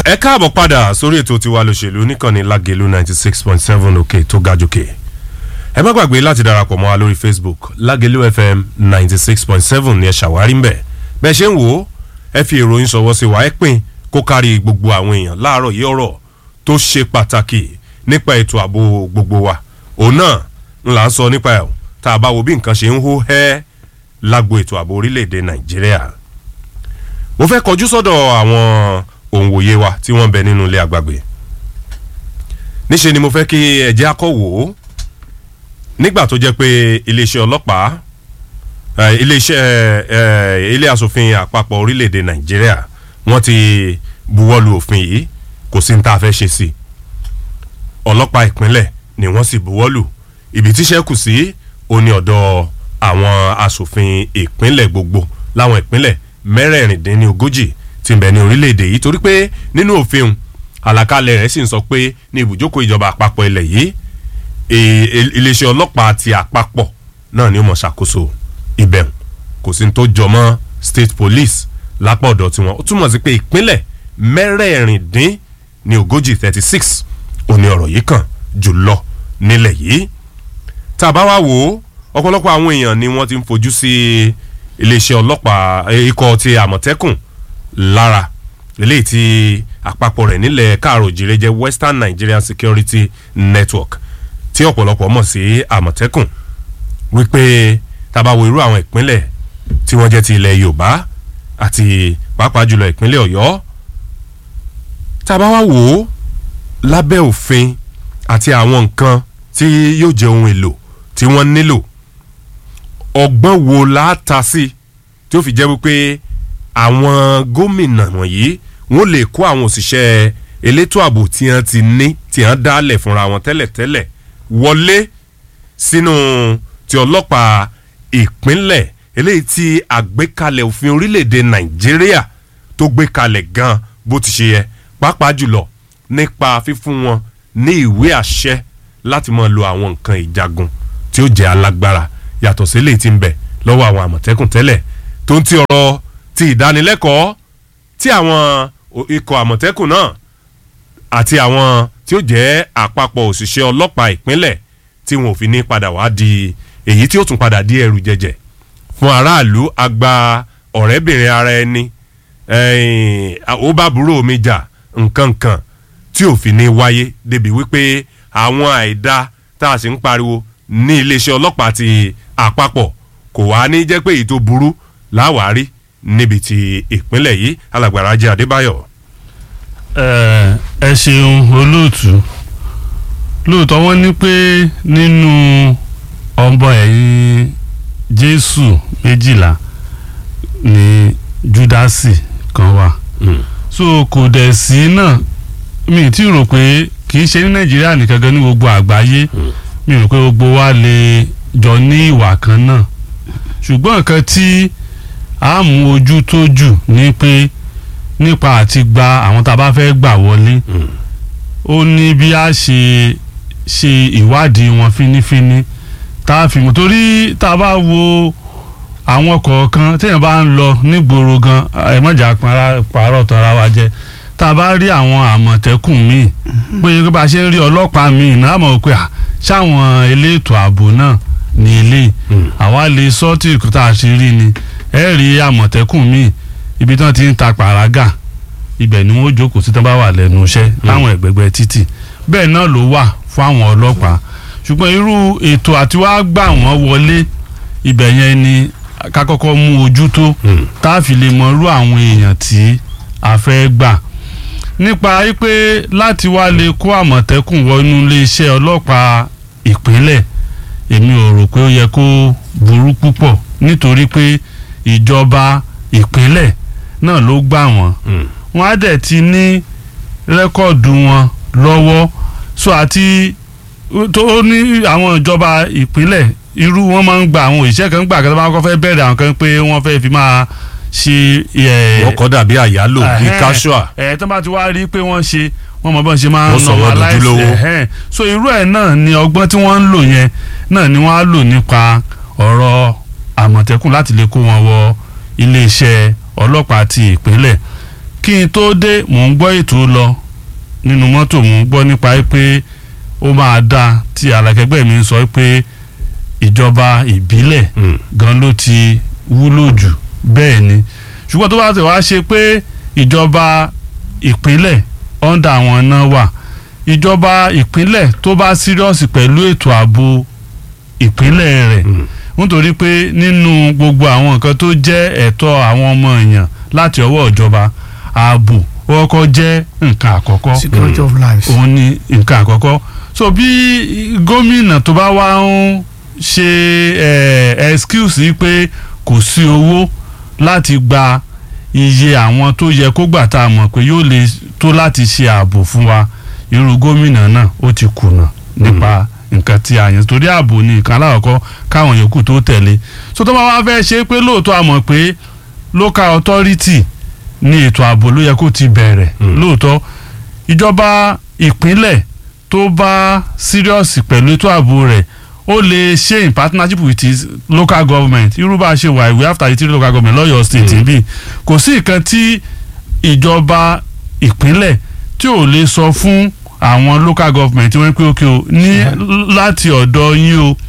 ẹ káàbọ̀ padà sórí ètò tiwa lòṣèlú níkànnì lágẹ̀lú ninety six point seven òkè tó ga jòkè ẹ má gbàgbé láti darapọ̀ mọ́ wa lórí facebook lágẹ̀lú fm ninety six point seven ní ẹ ṣàwárí ń bẹ̀ bẹ́ẹ̀ ṣe ń wò ó ẹ fi ìròyìn sọ̀wọ́ sí wa ẹ pín kó kárí gbogbo àwọn èèyàn láàárọ̀ yìí ọ̀rọ̀ tó ṣe pàtàkì nípa ètò ààbò gbogbo wa òun náà ń là ń sọ nípa ẹ̀ tá a bá wo bí nǹkan ṣe ń hó hẹ́ lágbo ètò ààbò orílẹ̀-èdè nàìjíríà mo fẹ́ kọjú sọ́dọ̀ àwọn òǹwòye wa tí wọ́n ń bẹ nínú ilé àgbàgbé níṣe ni mo fẹ́ kí ẹ̀jẹ̀ akọ̀wò nígbà tó jẹ́ pé iléeṣẹ́ ọlọ́pàá iléeṣẹ́ ilé asòfin àpapọ̀ orílẹ̀-èdè nàìjíríà wọ́n ti buwọ́lu òfin yìí kò sí ní tá a fẹ́ ṣe sí i ọlọ́pàá ìpínlẹ̀ ni wọ́n sì buwọ́lu ibi tíṣẹ́ kù sí òní ọ̀dọ̀ àwọn asòfin ìpínlẹ̀ gbogbo láwọn ìpínlẹ̀ mẹ́rẹ̀ẹ̀rìndínlógójì ti ń bẹ ní orílẹ̀-èdè yìí torí pé nínú òfin àlàkalẹ̀ rẹ̀ sì ń sọ pé ní ibùjókòó ìjọba àpapọ̀ ilẹ̀ yìí iléeṣẹ́ ọlọ́pàá ti àpapọ̀ náà ni ó mọ̀ ṣàkóso ibẹ̀ kò sí tó jọ mọ́ state police lápá ọ̀dọ̀ tiwọn ó túmọ̀ sí pé ìpínlẹ̀ mẹ́rẹ̀ẹ̀rìndín ní ogójì thirty six òní ọ̀rọ̀ yìí kàn jùlọ nílẹ̀ yìí tá a bá wá wò ó ọ̀pọ̀lọpọ̀ àwọn èèyàn ni wọ́n ti ń fojú sí iléeṣẹ́ ọlọ́pàá ikọ̀ ti àmọ̀tẹ́kùn lára eléyìí tí àpapọ̀ rẹ̀ nílẹ̀ káàró òjìrè jẹ́ western nigerian security network tí ọ̀pọ̀lọpọ̀ mọ̀ sí àmọ̀tẹ́kùn wípé tábà wo irú àwọn ìpínlẹ̀ tí wọ́n jẹ́ ti ilẹ̀ yorùbá àti pàápàá jùlọ ìpínlẹ̀ ọ̀yọ́ tábà wá wò ó lábẹ́ òfin àti àwọn nǹkan tí yóò jẹ́ ohun èlò tí wọ́n nílò ọgbọ́n wo láta sí tí ó fi jẹ́ wípé àwọn gómìnà wọ̀nyí wọ́n lè kó àwọn òṣìṣẹ́ elétò ààbò tí wọ́n ti ní tí wọ́n dálẹ̀ fúnra wọn tẹ́lẹ̀tẹ́lẹ̀ wọlé sínú ti ọlọ́pàá ìpínlẹ̀ eléyìí tí àgbékalẹ̀ òfin orílẹ̀-èdè nàìjíríà tó gbé kalẹ̀ gan bó ti ṣe yẹ pàápàá jùlọ nípa fífún wọn ní ìwé àṣẹ láti máa lo àwọn nǹkan ìjagun tí ó jẹ́ alágbára yàtọ̀ sí eléyìí tí ń bẹ lọ́wọ́ àwọn àmọ̀tẹ́kùn tẹ́lẹ̀ tó ń ti ọ̀rọ̀ ti ìdánilẹ́kọ̀ọ́ tí àwọn ikọ̀ àmọ̀tẹ́kùn náà àti àwọn tí ó jẹ́ àpapọ̀ òṣìṣẹ́ ọlọ́pàá ìpínlẹ̀ tí wọn ò fi ní padà wá di èyí tí ó tún padà di ẹrù jẹjẹ fún aráàlú àgbà ọ̀rẹ́bìnrin ara ẹni ó bá burú omi jà nkankan tí ò fi ní wáyé débi wípé àwọn àìda tá a sì ń pariwo ní iléeṣẹ́ ọlọ́pàá ti àpapọ̀ kò wá ní jẹ́ pé èyí tó burú láwárí níbi tí ìpínlẹ̀ yìí alàgbàrá jẹ́ adébáyọ̀. ẹ ṣeun olóòtú lóòótọ́ wọ́n ní pé nínú ọmọ ẹ̀yìn jésù méjìlá ni júdásì kan wà so kò dẹ̀ sí náà mi ti rò pé kì í ṣe ní nàìjíríà nìkan gan ní gbogbo àgbáyé mi rò pé gbogbo wa lè jọ ní ìwà kan náà ṣùgbọ́n nǹkan tí a mú ojú tó jù ni pé nípa àti gba àwọn tá a bá fẹ́ gbà wọlé ó ní bí a ṣe ṣe ìwádìí wọn fínífíní tá a fi mọ̀ torí tá a bá wo àwọn kọ̀ọ̀kan téèyàn bá ń lọ nígboro gan ẹ mọ̀jà pààrọ̀ tọ́ra wa jẹ́ tá a bá rí àwọn àmọ̀tẹ́kùn míì pé bá a ṣe ń rí ọlọ́pàá míì náà mọ̀ pé ṣáwọn elétò ààbò náà ní ilé àwa lè sọ tí tá a ṣe rí ni ẹ rí àmọ̀tẹ́kùn míì ibi tí wọ́n ti ń ta pàrágà ibẹ̀ ni wọ́n jókòó sí tán bá wà lẹ́nu iṣẹ́ láwọn ẹ̀gbẹ̀gbẹ̀ títì bẹ́ẹ̀ náà ló wà fún àwọn ọlọ́pàá ṣùgbọ́n irú ètò àti wàá gbà wọ́n wọlé ibẹ̀ yẹn ni ká kọ́kọ́ mú ojú tó tá a fi lè mọ irú àwọn èèyàn tí a fẹ́ gbà nípa wípé láti wá lè kó àmọ̀tẹ́kùn wọnú iléeṣẹ́ ọlọ́pàá ìpínlẹ̀ èmi ò rò pé ó yẹ kó burú púpọ̀ nítorí pé ìjọba ìpínlẹ̀ náà ló gbà wọ́n wọ́n á dẹ̀ ti ní rẹ́kọ̀dù wọn lọ́wọ́ so àti tó ní àwọn ìjọba ìpínlẹ̀ irú wọn máa ń gba àwọn òṣìṣẹ́ kan gbà kí wọ́n bá kọ́ fẹ́ bẹ̀rẹ̀ àwọn kan pé wọ́n fẹ́ fi máa ṣe. wọ́n kọ́ dàbí àyálò bí casual. ẹ̀ tó bá ti wá rí pé wọ́n ṣe wọ́n mọ bọ́n ṣe máa Wọ́n ń sọ wọ́n dojúlówó. ẹ̀hẹ́n. so irú ẹ̀ náà ni ọgbọ́n tí wọ́n ń lò yẹn náà ni wọ́n á lò nípa ọ̀rọ̀ àmọ̀tẹ́kùn láti lè kó wọn wọ iléeṣẹ́ ọlọ́pàá ti ìpínlẹ̀ kí kí n tó dé mò ń gbọ́ ètò lọ nínú mọ́tò mò ń gbọ́ nípa pé ó máa dáa tí alákẹ́gbẹ́ mi ń sọ pé ìjọba ìbílẹ̀ Mm. gan ló ti wúlò jù bẹ́ẹ̀ ni ṣùgbọ́n tó bá ti wá ṣe pé ìjọba ìpínlẹ̀ ọ̀ndà àwọn náà wà ìjọba ìpínlẹ̀ tó bá sírọ́ọ̀sì pẹ̀lú ètò ààbò ìpínlẹ̀ rẹ̀ Mm. nítorí pé nínú gbogbo àwọn nǹkan tó jẹ́ ẹ̀tọ́ àwọn ọmọ èèyàn láti ọwọ́ ìjọba ààbò ó kọ́kọ́ jẹ́ nǹkan àkọ́kọ́ security of lives. òun ni nǹkan àkọ́kọ́ so bí gómìnà tó bá wá ń ṣe eh, excuse pé kò sí owó láti gba iye àwọn tó yẹ kó gbà tá a mọ̀ pé yóò lè tó láti ṣe ààbò fún wa irú gómìnà náà ó ti kùnà nípa nǹkan tí a yàn torí ààbò ní nǹkan aláwọ̀kọ́ káwọn yòókù tó tẹ̀lé so tó bá wá fẹ́ ṣe pé lóòótọ́ a mọ̀ pé local authority ní ètò ààbò ló yẹ kó ti bẹ̀rẹ̀ Mm. lóòótọ́ ìjọba ìpínlẹ̀ tó bá serious pẹ̀lú ètò ààbò rẹ̀ ó lè ṣe in partnership with his local government irú bá a ṣe wà ìwé after the three local government lọ́yọ̀ state Mm. bí kò sí nǹkan tí ìjọba ìpínlẹ̀ tí ò lè sọ fún àwọn local government tí wọ́n ń pè ókè o ní láti ọ̀dọ̀ yín o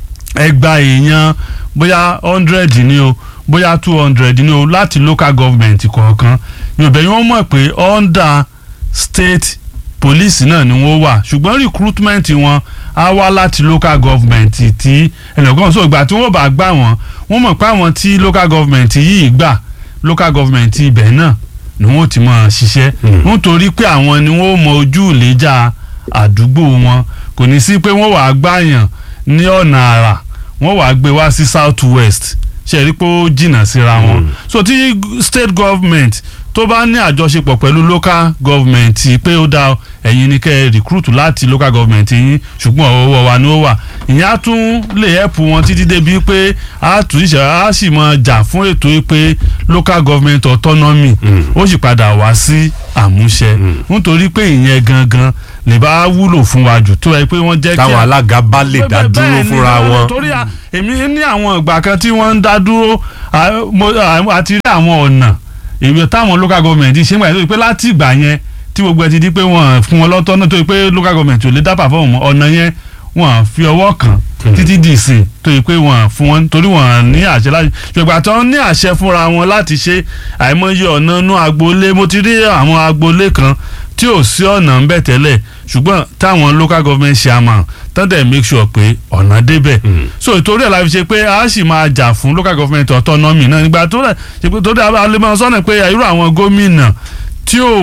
ẹgbà èèyàn bóyá hundred ni o bóyá two hundred ni o láti local government kọ̀ọ̀kan yorùbá yìí wọ́n mọ̀ pé under state police náà ni wọ́n wà ṣùgbọ́n recruitment wọn á wá láti local government tí ẹnìkan sọ ìgbà tí wọ́n bá gbà wọ́n wọ́n mọ̀ pé àwọn tí local government yìí gbà local government ibẹ̀ náà ni wọ́n ti máa ṣiṣẹ́ Hmm. nítorí pé àwọn ni wọ́n mọ ojú ìlẹ́jà àdúgbò wọn kò ní sí pé wọ́n wàá gbàyàn ní ọ̀nà àrà wọ́n wàá gbé wá sí south west ṣe rí pé ó jìnnà síra wọn Mm. so tí state government tó bá ní àjọṣepọ̀ pẹ̀lú local government pé ó dá ẹ̀yin ní kẹ́ ẹ recruit láti local government yín ṣùgbọ́n ọwọ́ wa ni ó wà ìyẹn á tún lè help wọn títí débi pé á tún ìṣe á sì mọ jà fún ètò yìí pé local government autonomy Mm. ó sì padà wá sí àmúṣẹ Mm. nítorí pé ìyẹn gangan lè bá wúlò fún wa jù tó yẹ pé wọ́n jẹ́ kí táwọn alága bá lè dá Bẹ́ẹ̀- dúró bẹ́ẹ̀ ni, fúnra bẹ́ẹ̀ ni, wọn. torí a- èmi ní àwọn ìgbà kan tí wọ́n ń dá dúró à- mo- à- àti rí àwọn ọ̀nà èmi táwọn local government ṣe ń gbà tó pé láti ìgbà yẹn tí gbogbo ẹ ti di pé wọ́n fún wọn lọ́tọ́ náà tó pé local government ò lè dá perform mọ́ ọ̀nà yẹn wọ́n fi ọwọ́ kàn títí di ìsìn tó yẹ pé wọ́n fún wọn torí wọ́n ní àṣẹ láti ṣùgbọ́n àti wọ́n ní àṣẹ fúnra wọn láti ṣe àìmọye ọ̀nà inú agboolé mo ti rí àwọn agboolé kan tí ò sí ọ̀nà ń bẹ̀ tẹ́lẹ̀ ṣùgbọ́n táwọn local government chairman tán dẹ̀ make sure pé ọ̀nà débẹ̀ Mm. so ìtorí ẹ̀ la fi ṣe pé a sì máa jà fún local government autonomy náà nígbà tó rẹ̀ ṣe pé torí alẹ́mọ̀ sọ́nà pé irú àwọn gómìnà tí ò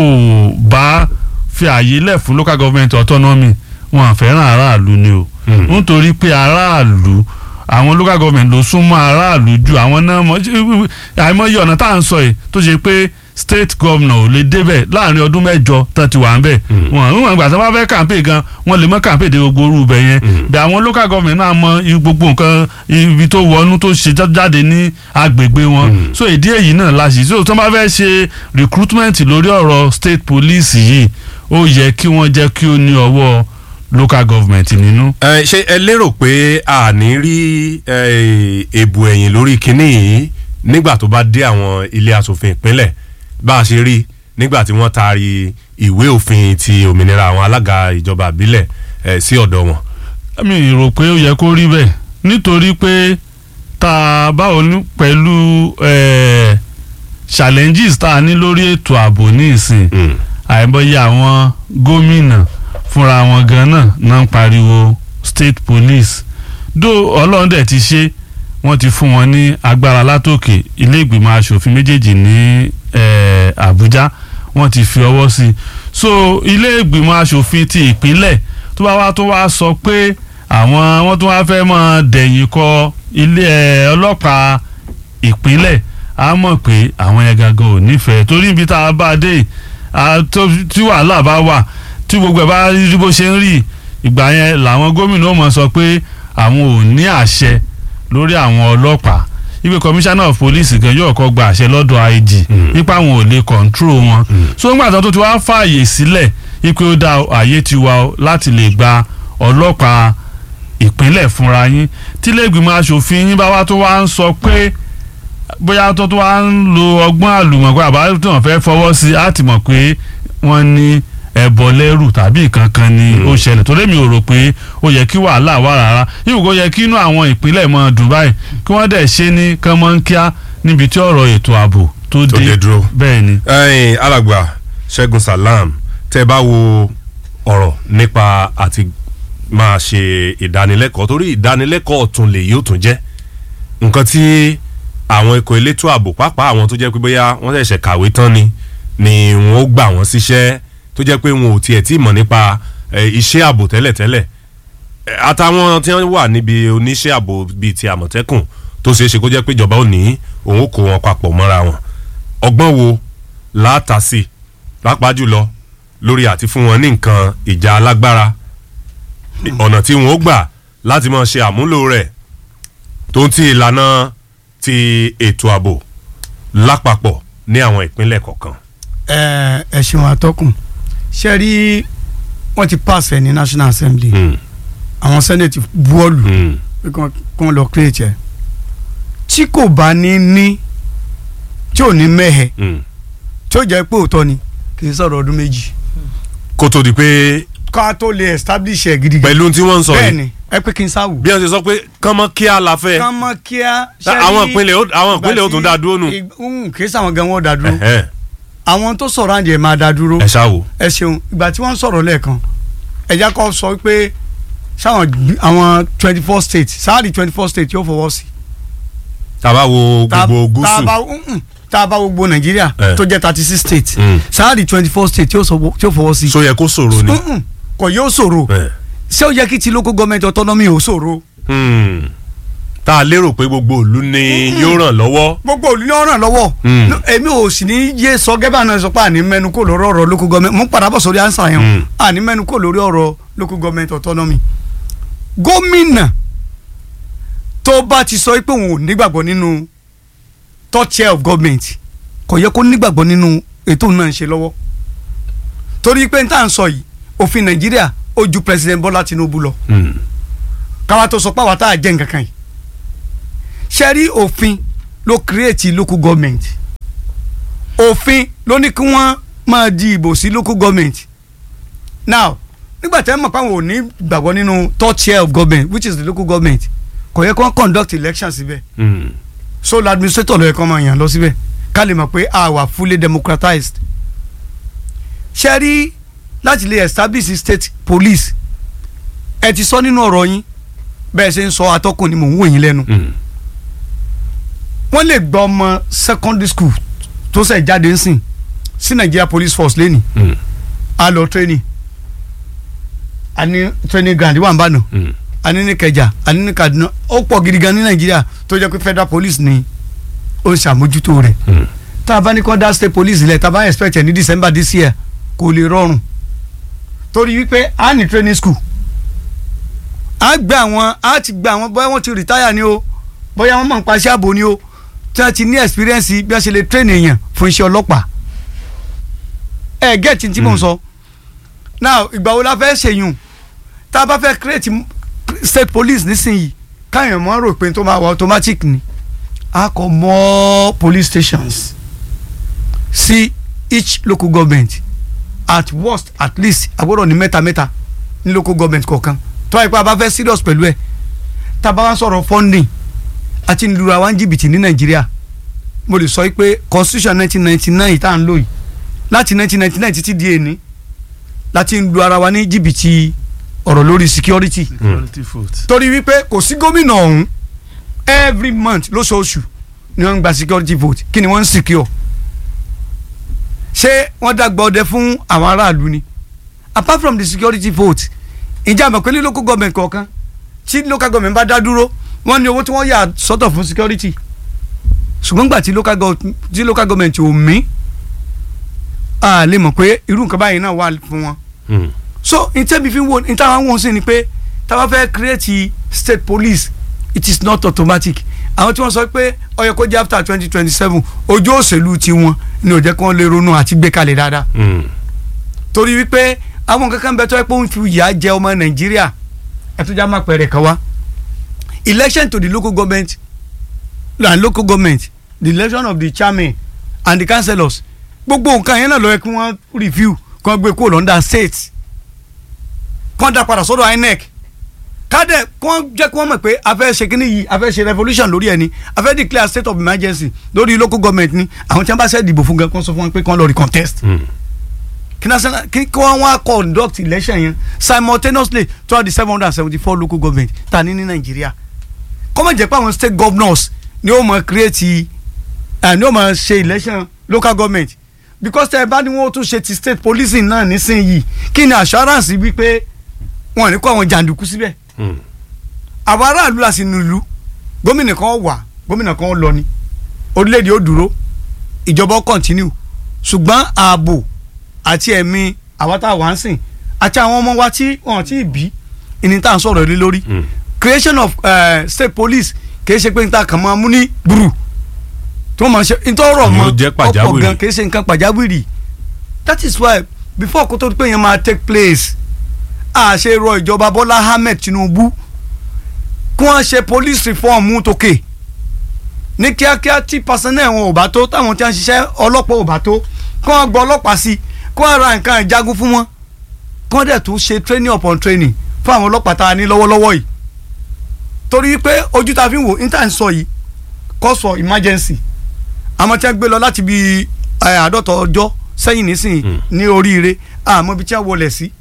bá fi àyè lẹ̀ fún local government autonomy wọn fẹ́ràn aráàlú ni o Mm. nítorí pé aráàlú àwọn local government ló súnmọ́ aráàlú ju àwọn náà mọ̀ àìmọye ọ̀nà tá à ń sọ yìí tó ṣe pé state governor ò lè débẹ̀ láàrin ọdún mẹ́jọ tán ti wà ń bẹ̀ Mm. wọn wọn ìgbà tí wọn bá fẹ́ campaign gan wọn lè mọ campaign dé gbogbo orú ibẹ̀ yẹn Mm. bí àwọn local government náà mọ i- gbogbo nǹkan ibi tó wọnú tó ṣe já- jáde ní agbègbè wọn Mm. so ìdí èyí náà la ṣì so tí wọn bá fẹ́ ṣe recruitment lórí ọ̀rọ̀ state police yìí ó yẹ kí wọ́n jẹ́ kí ó ní ọwọ́ local government nínú. ẹ ṣé ẹ lérò pé a ní rí ẹ, èbù ẹ̀yìn lórí kinní yìí nígbà tó bá dé àwọn ilé asòfin ìpínlẹ̀ bá a ṣe rí nígbà tí wọ́n taari ìwé òfin ti òmìnira àwọn alága ìjọba ìbílẹ̀ ẹ, sí ọ̀dọ̀ wọn. mi rò pé ó yẹ kó rí bẹ́ẹ̀ nítorí pé tá a bá òní pẹ̀lú eh, challenges tá a ní lórí ètò ààbò ní ìsìn Mm. àìmọye àwọn gómìnà fúnra wọn gan náà náà ń pariwo state police dó ọlọ́run dẹ̀ ti ṣe wọ́n ti fún wọn ní agbára látòkè ilé ìgbìmọ̀ asòfin méjèèjì ní eh, Àbújá wọ́n ti fi ọwọ́ sí i so ilé ìgbìmọ̀ asòfin ti ìpínlẹ̀ tó bá wá tó wá sọ pé àwọn wọ́n tó wá fẹ́ mọ́ dẹ̀yìn kọ ilé eh, ọlọ́pàá ìpínlẹ̀ á mọ̀ pé àwọn yẹn gangan ò nífẹ̀ẹ́ torí ibi tá a bá a dé a tó- tí wàhálà bá wà tí gbogbo ẹ̀ bá rí bó ṣe ń rí ìgbà yẹn làwọn gómìnà ó mọ̀ sọ pé àwọn ò ní àṣẹ lórí àwọn ọlọ́pàá ibi commissioner of police gan yóò kọ́ gba àṣẹ lọ́dọ̀ IG Mm. nípa àwọn ò lè control wọn Mm. so nígbà tó ti wá fààyè sílẹ̀ ipe ó dá àyè ti wà ó láti lè gba ọlọ́pàá ìpínlẹ̀ fúnra yín tí lẹ́gbìmọ̀ aṣòfin yín bá wá tó wá ń sọ pé bóyá tó tó wá ń lo ọgbọ́n àlùmọ̀kọ́ àbá tí wọ́n fẹ́ fọwọ́ sí i á ti mọ̀ pé wọ́n ní ẹbọ lẹ́rù tàbí nǹkan kan ni ó ṣẹlẹ̀ torí mi ò rò pé ó yẹ kí wàhálà wà rárá yìí kò yẹ kí inú àwọn ìpínlẹ̀ mọ́ Dubai kí wọ́n dẹ̀ ṣe ní kánmọ́nkíá níbi tí ọ̀rọ̀ ètò ààbò tó Tó dé dé dúró. bẹ́ẹ̀ ni. ẹ̀yin alàgbà Ṣẹ́gun Salam tẹ́ bá wo ọ̀rọ̀ nípa àti máa ṣe ìdánilẹ́kọ̀ọ́ torí ìdánilẹ́kọ̀ọ́ ọ̀tún lè yóò tún jẹ́ nǹkan tí àwọn ikọ̀ elétò ààbò pàápàá àwọn tó jẹ́ pé bóyá wọ́n ṣẹ̀ṣẹ̀ kàwé tán ni ni wọ́n ó gbà wọ́n síṣẹ́ tó jẹ́ pé wọn ò tiẹ̀ tí mọ̀ nípa eh, iṣẹ́ ààbò tẹ́lẹ̀tẹ́lẹ̀ Eh, àtàwọn tí wọ́n wà níbi oníṣẹ́ ààbò bíi ti àmọ̀tẹ́kùn tó ṣeé ṣe kó jẹ́ pé ìjọba ò ní òun ó kó wọn papọ̀ mọ́ra wọn ọgbọ́n wo láàtà sí i pàápàá jùlọ lórí àti fún wọn ní nǹkan ìjà alágbára ọ̀nà tí wọn ó gbà láti máa ṣe àmúlò rẹ̀ tó ń ti ìlànà ti ètò ààbò lápapọ̀ ní àwọn ìpínlẹ̀ kọ̀ọ̀kan. ẹ ẹ ṣeun atọ́kùn ṣe rí wọ́n ti pass ẹ̀ ní National Assembly Hmm, àwọn senate buọ́ọ̀lù hmm, pé kí wọ́n- kí wọ́n lọ create ẹ̀ tí kò bá ní ní tí ò ní mẹ́hẹ̀ hmm. tí ó jẹ́ pé òótọ́ ni kì í sọ̀rọ̀ ọdún méjì kó tó di pé ká tó lè establish ẹ̀ gidi gan pẹ̀lú tí wọ́n ń sọ bẹ́ẹ̀ yìí ni ẹ pé kí n sáwù. bí wọ́n ṣe sọ pé kánmọ́ kí á la fẹ́ ká mọ kíá. àwọn ìpínlẹ̀ ó- àwọn ìpínlẹ̀ ó tún dá dúró nù. kì í sàwọn gan wọn dá dúró Ẹ̀hẹ́n, àwọn tó sọ̀rọ̀ àǹjẹ̀ máa dá dúró ẹ ṣáà wò. ẹ ṣeun ìgbà tí wọ́n sọ̀rọ̀ lẹ́ẹ̀kan ẹ̀já kọ́ sọ pé sáwọn gb- àwọn twenty four states sáàrì twenty four states yóò fọwọ́ sí. tàbá wo Tá- gbogbo tá a gúúsù bá mm-mm, tá a bá wo gbogbo nàìjíríà Eh. tó jẹ́ thirty six states Mm. sáàrì twenty four states yóò sọ- yóò fọwọ́ sí. so yẹ kó ṣòro ni. Mm-mm, kò yóò ṣòro Ẹ̀, ṣé ó yẹ kí ti local government autonomy ò ṣòro. hmm. tá a lérò pé gbogbo ìlú ni yóò ràn lọ́wọ́. gbogbo òlú ni ó ràn lọ́wọ́ Mm. No, èmi ò sì ní yé sọ gẹ́gẹ́ bá náà sọ pé àní mẹ́nu kò lórí ọ̀rọ̀ local government mo ń padà bọ̀ sórí ansa yẹn Mm. o. àní mẹ́nu kò lórí ọ̀rọ̀ local government autonomy gómìnà tó bá ti sọ pé òun ò nígbàgbọ́ nínú third chair of government kò yẹ kó nígbàgbọ́ nínú ètò náà ń ṣe lọ́wọ́ torí pé n tá à ń sọ yìí òfin nàìjíríà ó ju president bọ́lá tinubu lọ Hmm. káwa tó sọ pé àwa tá a jẹ́ nǹkan kan yìí ṣe rí òfin ló create local government òfin ló ní kí wọ́n máa di ìbò sí local government now nígbà tí wọ́n mọ̀ pé àwọn ò ní gbàgbọ́ nínú third tier of government which is the local government kò yẹ kí wọ́n conduct election síbẹ̀ Hmm. so the administrator ló yẹ kí wọ́n máa yàn lọ síbẹ̀ ká lè mọ̀ pé a wà fully democratized ṣe rí láti lè establish state police ẹ ti sọ nínú ọ̀rọ̀ yín bẹ́ẹ̀ ṣe ń sọ atọ́kùn ni mò ń wò yín lẹ́nu Hmm. wọ́n lè gba ọmọ secondary school tó ṣẹ̀ jáde ń sìn sí Nigeria police force lẹ́nì Hmm. a lọ training a ní training ground wà ń bá nà Hmm. a ní ní Kẹjà a ní ní Kaduna ó pọ̀ gidi gan ní Nàìjíríà tó jẹ́ pé federal police ni ó ń ṣàmójútó rẹ̀ Hmm. tá a bá ní kó dá state police lẹ̀ tá a bá expect ẹ̀ ní December this year kò lè rọrùn torí wípé a ní training school a gbé àwọn a ti gbé àwọn bóyá wọ́n ti retire ni o bóyá wọ́n mọ̀ nípa iṣẹ́ ààbò ni o tí wọ́n ti ní experience bí wọ́n ṣe lè train èèyàn fún iṣẹ́ ọlọ́pàá ẹ gẹ́ẹ̀tì tí mò ń sọ now ìgbà wo la fẹ́ ṣèyùn tá a bá fẹ́ create m- state police nísìnyí káyọ̀ mọ́ rò pé tó máa wà automatic ni a kọ more police stations sí each local government at worst at least agbọ́dọ̀ ní mẹ́ta mẹ́ta ní local government kọ̀ọ̀kan tó wáyé pé a bá fẹ́ serious pẹ̀lú ẹ̀ tá a bá wá sọ̀rọ̀ funding àti lura wa ń jìbìtì ní nàìjíríà mo lè sọ pé constitution nineteen ninety nine tá à ń lò yìí láti nineteen ninety nine títí di èní láti ń lu ara wa ní jìbìtì ọ̀rọ̀ lórí security security vote. torí wípé kò sí gómìnà ọ̀hún every month lóṣooṣù ni wọ́n ń gba security vote kí ni wọ́n ń secure ṣé wọ́n dàgbà ọdẹ fún àwọn aráàlú ni apart from the security vote ìjà àmọ̀ pé ní local government kọ̀ọ̀kan tí local government bá dá dúró wọ́n ní owó tí wọ́n yà sọ́tọ̀ fún security ṣùgbọ́n gbà tí local gov- tí local government ò mí a lè mọ̀ pé irú nǹkan báyìí náà wà fún wọn Hmm. so n tẹ́bi fi wo n táwọn wọ̀n sí ni pé táwọn fẹ́ create state police it is not automatic àwọn tí wọ́n sọ pé ó yẹ kó jẹ́ after twenty twenty seven ojú òṣèlú tiwọn ni ò jẹ́ kí wọ́n lè ronú àti gbé kalẹ̀ dáadáa Hmm. torí wípé àwọn kankan bẹ tó yẹ pé ó ń fi ìyà jẹ ọmọ nàìjíríà ẹtújà máa pẹ̀rẹ̀ kan wá election to the local government and local government the election of the chairman and the councillors gbogbo nǹkan yẹn náà ló yẹ kí wọ́n review kí wọ́n gbé kúrò lọ́ndà state kí wọ́n dá padà sọ́dọ̀ inec kádẹ kí wọ́n jẹ́ kí wọ́n mọ̀ pé a fẹ́ ṣe kíní yìí a fẹ́ ṣe revolution lórí ẹni a fẹ́ declare state of emergency lórí local government ni àwọn tí wọ́n bá ṣe dìbò fún gan kí wọ́n sọ fún wọn pé kí wọ́n lọ recontest kí national kí kí wọ́n wá conduct election yẹn simultaneously throughout the seven hundred and seventy four local government ta ní ní nàìjíríà kọ́mọ̀ jẹ́ pé àwọn state governors ni ó mọ̀ create ẹ̀ ni ó mọ̀ ṣe election local government because tẹ́ ẹ bá ní wọ́n tún ṣe ti state policing náà nísìnyìí kí ni assurance wípé wọn ò ní kó àwọn jàǹdùkú síbẹ̀ àwọn aráàlú la sì nílùú gómìnà kan wà gómìnà kan lọ ni orílẹ̀-èdè ó dúró ìjọba ó continue ṣùgbọ́n ààbò àti ẹ̀mí àwa tá a wà ń sìn àti àwọn ọmọ wa tí wọn ti bí ìní tá à ń sọ̀rọ̀ lé lórí creation of uh, state police kì í ṣe pé níta kàn máa mú ní gbùrù tí wọ́n máa ṣe ntọ́rọ̀ Àmọ́ mọ́ ó jẹ́ ọ̀pọ̀ pàjáwìrì. gan kì í ṣe nǹkan pàjáwìrì that is why before kó tó di pé yẹn máa take place a ṣe rọ ìjọba Bọ́lá Ahmed Tinubu kí wọ́n ṣe police reform tókè ní kíákíá tí personnel wọn ò bá tó táwọn tí wọ́n ń ṣiṣẹ́ ọlọ́pàá ò bá tó kí wọ́n gbọ́ ọlọ́pàá sí kí wọ́n ra nǹkan ìjagun fún wọn kí wọ́n dẹ̀ tún ṣe training upon training fún àwọn ọlọ́pàá tá a ní lọ́wọ́lọ́wọ́ yìí torí pé ojú ta fi ń wò ní tà ń sọ yìí cause for emergency àmọ́ tí wọ́n gbé lọ láti bí ẹ, àádọ́ta ọjọ́ sẹ́yìn nísìnyí ní oríire àmọ́ ibi tí wọ́n wọlé sí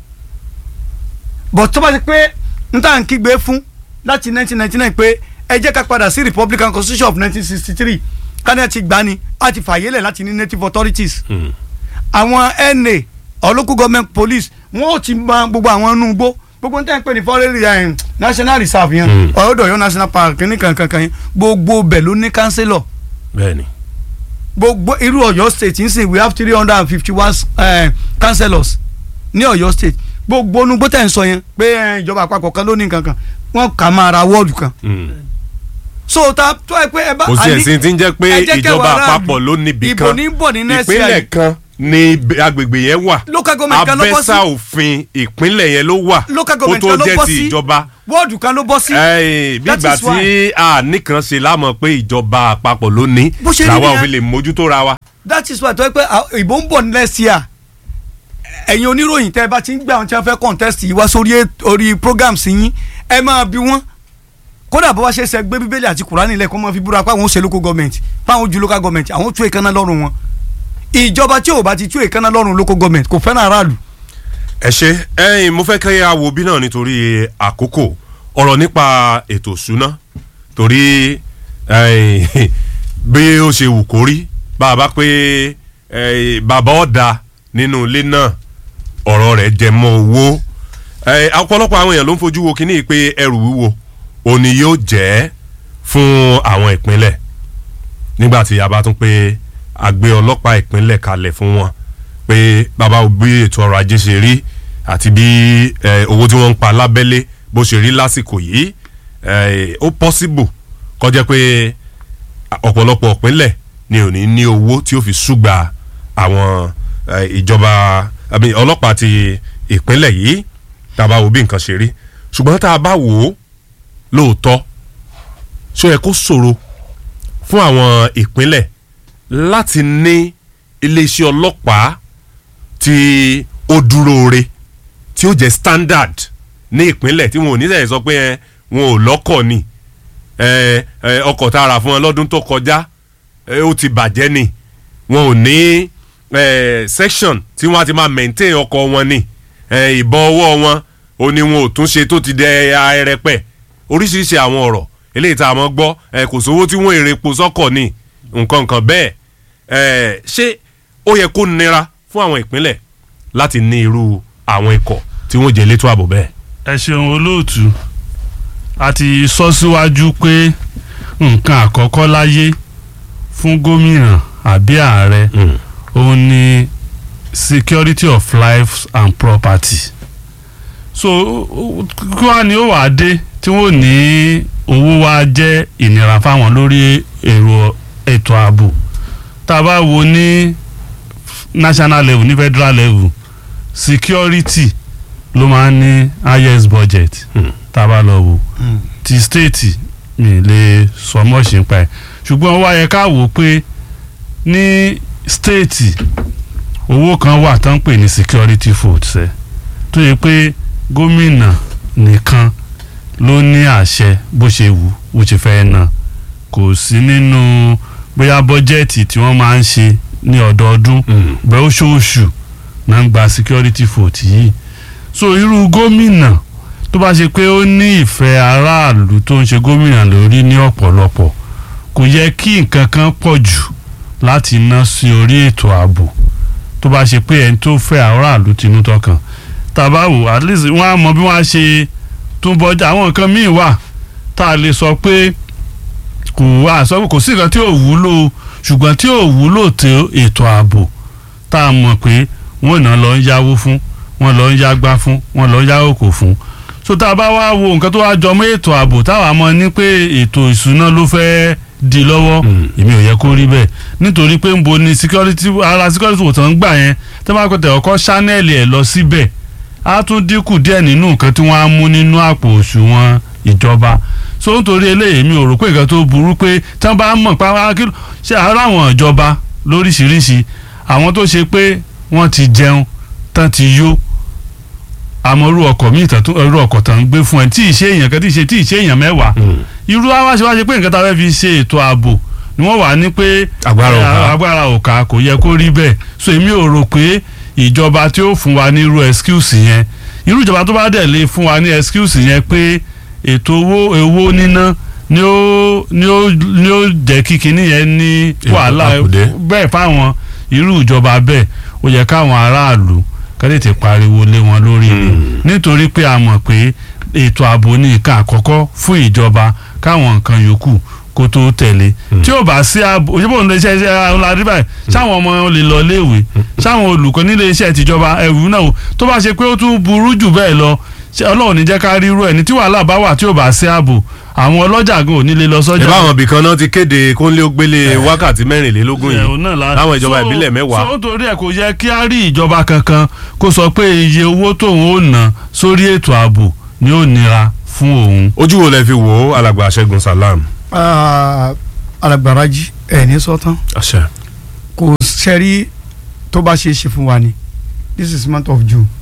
but tó bá ti pé n tà ń kígbe fún láti 1999 pé ẹ jẹ́ ká padà sí republican constitution of 1963 kánẹ́ ti gbà ní a ti fàyè lẹ̀ láti ní native authorities àwọn NA or local government police wọn ò ti mọ gbogbo àwọn inú igbó gbogbo n tẹ́ ń pè ní foreign eh, national reserve yẹn ọ̀yọ́dọ̀ Ọ̀yọ́ national park kìíní kankan kan yẹn gbogbo bẹ̀ ló ní councillor bẹ́ẹ̀ni gbogbo irú Ọ̀yọ́ state ń sìn we have three hundred and fifty one councillors ní Ọ̀yọ́ state gbogbo onugbó tẹ̀ ń sọ yẹn pé eh, ìjọba àpapọ̀ kan ló ní nǹkan kan wọ́n kà máa ra wọ́ọ̀dù kan so ta tó ẹ pé ẹ bá kò sí ẹ̀sìn tí ń jẹ́ pé ẹ jẹ́ kẹ́ ìjọba wà ráàlú. àpapọ̀ ló níbi ìbò kan ní bọ̀ ní next ìpínlẹ̀ year kan ní agbègbè yẹn wà local government kan ló bọ́ sí abẹ́sà òfin ìpínlẹ̀ yẹn ló wà local kó government tó kan ló jẹ́ bọ́ ti sí ìjọba wọ́ọ̀dù kan ló bọ́ sí Ẹ́ẹ̀, bí That ìgbà is tí a nìkan ṣe lámọ̀ pé ìjọba àpapọ̀ ló ní Bó ṣe rí làwa ò nìyẹn. fi lè mójútó ra wa. that is why tó yẹ pé ah, ìbò ń bọ̀ ní next year ẹ̀yin oníròyìn tẹ́ ẹ bá ti ń gbé àwọn tí wọ́n fẹ́ contest yìí wá sórí èt- orí programs yín ẹ máa bi wọ́n kódà bó wá ṣe ṣe gbé bíbélì àti kùránì lẹ̀ kó máa fi búra pé àwọn ó ṣe local government fáwọn ojú local government àwọn ó tú èékánná lọ́rùn wọn ìjọba tí ò bá ti tú èékánná lọ́rùn local government kò fẹ́ràn aráàlú ẹ ṣe ẹyin mo fẹ́ kẹ́ ya wo bí náà nítorí àkókò ọ̀rọ̀ nípa ètò ìṣúná torí ẹyin, bí ó ṣe wù kó rí bá a bá pé ẹyin, bàbá ọ̀dà nínú ilé náà ọ̀rọ̀ rẹ̀ jẹ mọ́ owó ẹyin, ọ̀pọ̀lọpọ̀ àwọn èèyàn ló ń fojú wo kíní pé ẹrù wíwo òní yóò jẹ́ fún àwọn ìpínlẹ̀ nígbà tí a bá tún pé a gbé ọlọ́pàá ìpínlẹ̀ kalẹ̀ fún wọn pé bàbá ò bí ètò ọrọ̀ ajé ṣe rí àti bí eh, owó tí wọ́n ń pa lábẹ́lé bó ṣe rí lásìkò yìí eh, ó possible kó jẹ́ pé ọ̀pọ̀lọpọ̀ ìpínlẹ̀ ni ò ní ní owó tí ó fi ṣùgbà àwọn eh, ìjọba àbí ọlọ́pàá ti ìpínlẹ̀ yìí tá a bá wo bí nǹkan ṣe rí ṣùgbọ́n tá a bá wò ó lóòótọ́ ṣó yẹ kó ṣòro fún àwọn ìpínlẹ̀ láti ní iléeṣẹ́ ọlọ́pàá tí ó dúró re tí ó jẹ́ standard ní ìpínlẹ̀ tí wọn ò ní sẹ́yìn sọ pé ẹ, wọn ò lọ́kọ̀ ni ẹ, ẹ, ọkọ̀ tá a rà fún wọn lọ́dún tó kọjá ẹ, ó ti bàjẹ́ ni wọn ò ní ẹ, section tí wọ́n á ti máa maintain ọkọ̀ wọn ni ẹ, ìbọn ọwọ́ wọn ò ní wọn ò tún ṣe tó ti dẹ ẹrẹpẹ oríṣiríṣi àwọn ọ̀rọ̀ eléyìí tá a mọ̀ gbọ́ ẹ, kò sówó tí wọ́n èrè epo sọ́kọ̀ ni nǹkan nǹkan bẹ́ẹ̀ ẹ, ṣé ó yẹ kó nira fún àwọn ìpínlẹ̀ láti ní irú àwọn ikọ̀ tí wọ́n jẹ́ elétò ààbò bẹ́ẹ̀. ẹ ṣeun olóòtú a ti sọ síwájú pé nǹkan àkọ́kọ́ láyé fún gómìnà àbí ààrẹ òun ni security of life and property so ó- kí wàá ní ó wàá dé tí wọ́n ní owó wa jẹ́ ìnira fáwọn lórí èrò ètò ààbò tá a bá wo ní national level ní federal level security ló máa ń ní highest budget Hmm. tá a bá lọ wò ti state mi lè sọ mọ́ọ̀ṣì ń pa ẹ̀ ṣùgbọ́n wá yẹ ká wò ó pé ní stéètì owó kan wà tó ń pè ní security votes ẹ̀ tó yẹ pé gómìnà nìkan ló ní àṣẹ bó ṣe wù bó ṣe fẹ́ náà kò sí nínú bóyá bọ́jẹ́ẹ̀tì tí wọ́n máa ń ṣe ní ọdọọdún bẹ́ẹ̀ oṣooṣù náà ń gba security vote yìí so irú gómìnà tó bá ṣe pé ó ní ìfẹ́ aráàlú tó ń ṣe gómìnà lórí ní ọ̀pọ̀lọpọ̀ kò yẹ kí nǹkan kan pọ̀ jù láti ná sí orí ètò ààbò tó bá ṣe pé ẹni tó fẹ́ aráàlú tinú tọkàn tàbá wò at least wọ́n á mọ bí wọ́n á ṣe tún bọ́jà àwọn nǹkan míì wà tá a lè sọ pé kò wá sọ pé kò sí nǹkan tí ò wúlò ṣùgbọ́n tí ò wúlò tó ètò ààbò tá a mọ̀ pé wọ́n náà lọ ń yáwó fún wọ́n lọ ń yágbá fún wọ́n lọ ń yáwó kò fún so tá a bá wá wo nǹkan tó wá jọ mọ́ ètò ààbò táwa mọ̀ ní pé ètò ìṣúná ló fẹ́ di lọ́wọ́ èmi ò yẹ kó rí bẹ́ẹ̀ nítorí pé ń bo ni security ara security wò tán ń gbà yẹn tí wọ́n bá pẹ̀tẹ̀ ọkọ̀ ṣánẹ́ẹ̀lì ẹ̀ lọ síbẹ̀ á tún dínkù díẹ̀ nínú nǹkan tí wọ́n á mú nínú àpò òṣùwọ̀n ìjọba so nítorí eléyìí mi ò rò pé nǹkan tó burú pé tí wọ́n bá mọ̀ pa kí ṣe ara àwọn ìjọba lóríṣiríṣi àwọn tó ṣe pé wọ́n ti jẹun tán ti yó àmọ́ irú ọkọ̀ míì tán tó irú ọkọ̀ tán ń gbé fún ẹ tí ì ṣe èèyàn kan tí ì ṣe tí ì ṣe èèyàn mẹ́wàá irú àwa ṣe wá ṣe pé nǹkan tá a fẹ́ fi ṣe ètò ààbò ni wọ́n wà ní pé Agbára ò ká. agbára ò ká kò yẹ kó rí bẹ́ẹ̀ so èmi ò rò pé ìjọba tí ó fún wa ní irú excuse yẹn irú ìjọba tó bá dẹ̀ lè fún wa ní excuse yẹn pé ètò owó owó níná ni ó ni ó ni ó jẹ́ kí kinní yẹn ní Ètò wàhálà àkùdé. bẹ́ẹ̀ fáwọn irú ìjọba bẹ́ẹ̀ ó yẹ káwọn aráàlú kẹ́lẹ́ ti pariwo lé wọn lórí ni nítorí pé a mọ̀ pé ètò ààbò ní nǹkan àkọ́kọ́ fún ìjọba káwọn nǹkan yòókù kó tó tẹ̀lé tí ò bá sí ààbò òṣèlú òun lè ṣe iṣẹ́ ọ̀làdí báyìí sáwọn ọmọ wọn lè lọ léèwé sáwọn olùkọ́ nílé iṣẹ́ tìjọba ẹ̀rù náà o tó bá ṣe pé ó tún burú jù bẹ́ẹ̀ lọ ṣé ọlọ́run ní jẹ́ ká rí irú ẹ̀ ní tí wàhálà bá wà tí ò bá sí ààbò àwọn ọlọ́jà gan ò ní lè lọ sọ́jà ìbá àwọn ibìkan náà ti kéde kónlé ó gbélé wákàtí mẹ́rìnlélógún ẹ̀hún yìí náà la- láwọn ìjọba So- ìbílẹ̀ mẹ́wàá so torí ẹ̀ kò yẹ kí á rí ìjọba kankan kó sọ pé iye owó tóun ó ná sórí ètò ààbò ni ó nira fún òun. ojú wo lẹ fi wò ó alàgbà Ṣẹ́gun Salam. alágbárájì ẹ̀ ní sọ́tán àṣẹ. kò sẹ́rí tó bá ṣe é ṣe fún wa ni this is month of June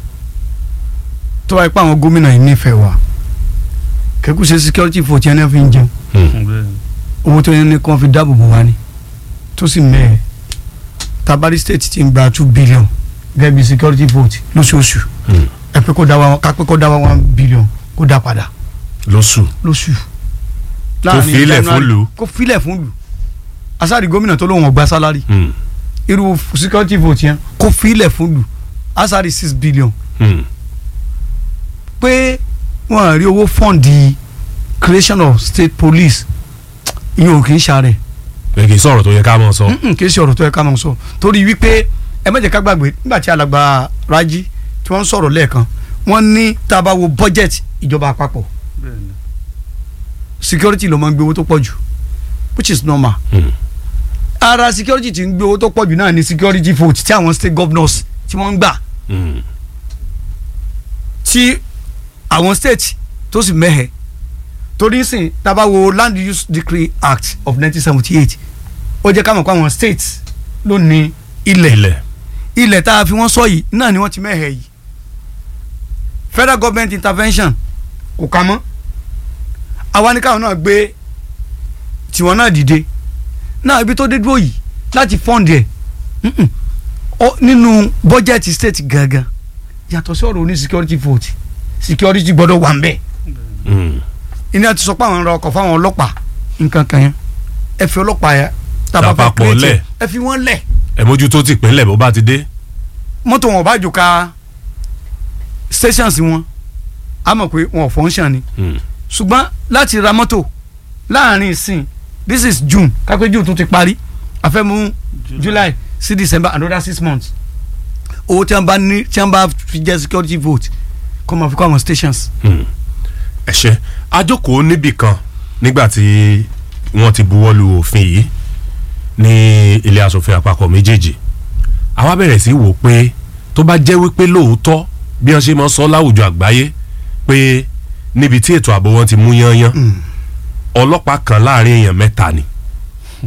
tó bá yẹ pé àwọn gómìnà yìí nífẹ̀ẹ́ wa kẹ́kù ṣe security vote yẹn náà fi ń jẹun owó tó yẹn ní kàn fi dáàbò bò wá ni tó sì mẹ́ẹ̀ tabari state ti ń gba two billion gẹ́gẹ́ bí security vote lóṣooṣù ẹ pé kó dá wa ká pé kó dá wa one billion kó dá padà lóṣù. lóṣù. Kó fi ilẹ̀ fún lù. kó filẹ̀ fún lù asáàdì gómìnà tó lóun ọgbà sálárì irú security vote yẹn kó filẹ̀ fún lù asáàdì six billion pé wọ́n rí owó fọ́ǹdì creation of state police ìyẹn ò kì í ṣàrẹ̀ ẹ kì í sọ̀rọ̀ tó yẹ ká mọ̀ sọ. Mm-mm, kì í ṣe ọ̀rọ̀ tó yẹ ká máa sọ torí wípé ẹ má jẹ́ ká gbàgbé nígbà tí alàgbà Rájí tí wọ́n ń sọ̀rọ̀ lẹ́ẹ̀kan wọ́n ní tá a bá wo budget ìjọba àpapọ̀ security ló máa ń gbé owó tó pọ̀ jù which is normal Mm. ara security tí ń gbé owó tó pọ̀ jù náà ni security vote tí àwọn state governors tí wọ́n ń gbà Mm. tí àwọn state tó sì mẹ́hẹ̀ torí sìn tá a bá wo land use decree act of nineteen seventy eight ó jẹ́ ká mọ̀ pé àwọn states ló ní ilẹ̀ ilẹ̀. ilẹ̀ tá a fi wọ́n sọ yìí náà ni wọ́n ti mẹ́hẹ̀ yìí federal government intervention kò ká mọ́ àwa ní káwọn náà gbé tiwọn náà dìde náà ibi tó dé dúró yìí láti fund ẹ̀ mm-mm. Ó- nínú bọ́jẹ̀tì state gangan yàtọ̀ sí ọ̀rọ̀ oní security vote security gbọ́dọ̀ wà ń bẹ̀ Mm. iná ti sọ pé àwọn ń ra ọkọ̀ fáwọn ọlọ́pàá nǹkan kan yẹn ẹ fi ọlọ́pàá yẹn tàbá fẹ́ Lápapọ̀ create lẹ̀. ẹ̀, ẹ fi wọ́n lẹ̀ ẹ mójútó ti pínlẹ̀ bó bá ti dé. mọ́tò wọn ò bá jò ká stations wọn a mọ̀ pé wọn ò function ni Mm. ṣùgbọ́n láti ra mọ́tò láàrin ìsìn this is June kápẹ́ June tó ti parí a fẹ́ mú July sí December another six months owó tí wọ́n bá ní tí wọ́n bá fi jẹ́ security vote kó máa fi kọ́ àwọn stations. Mm. ẹ ṣe àjókòó níbì kan nígbà tí wọ́n ti buwọ́ lu òfin yìí ní ilé asòfin àpapọ̀ méjèèjì àwa bẹ̀rẹ̀ sí wò pé tó bá jẹ́ wípé lóòótọ́ bí wọ́n ṣe máa ń sọ láwùjọ àgbáyé pé níbi tí ètò ààbò wọn ti mú yányán ọlọ́pàá kan láàrin èèyàn mẹ́ta ni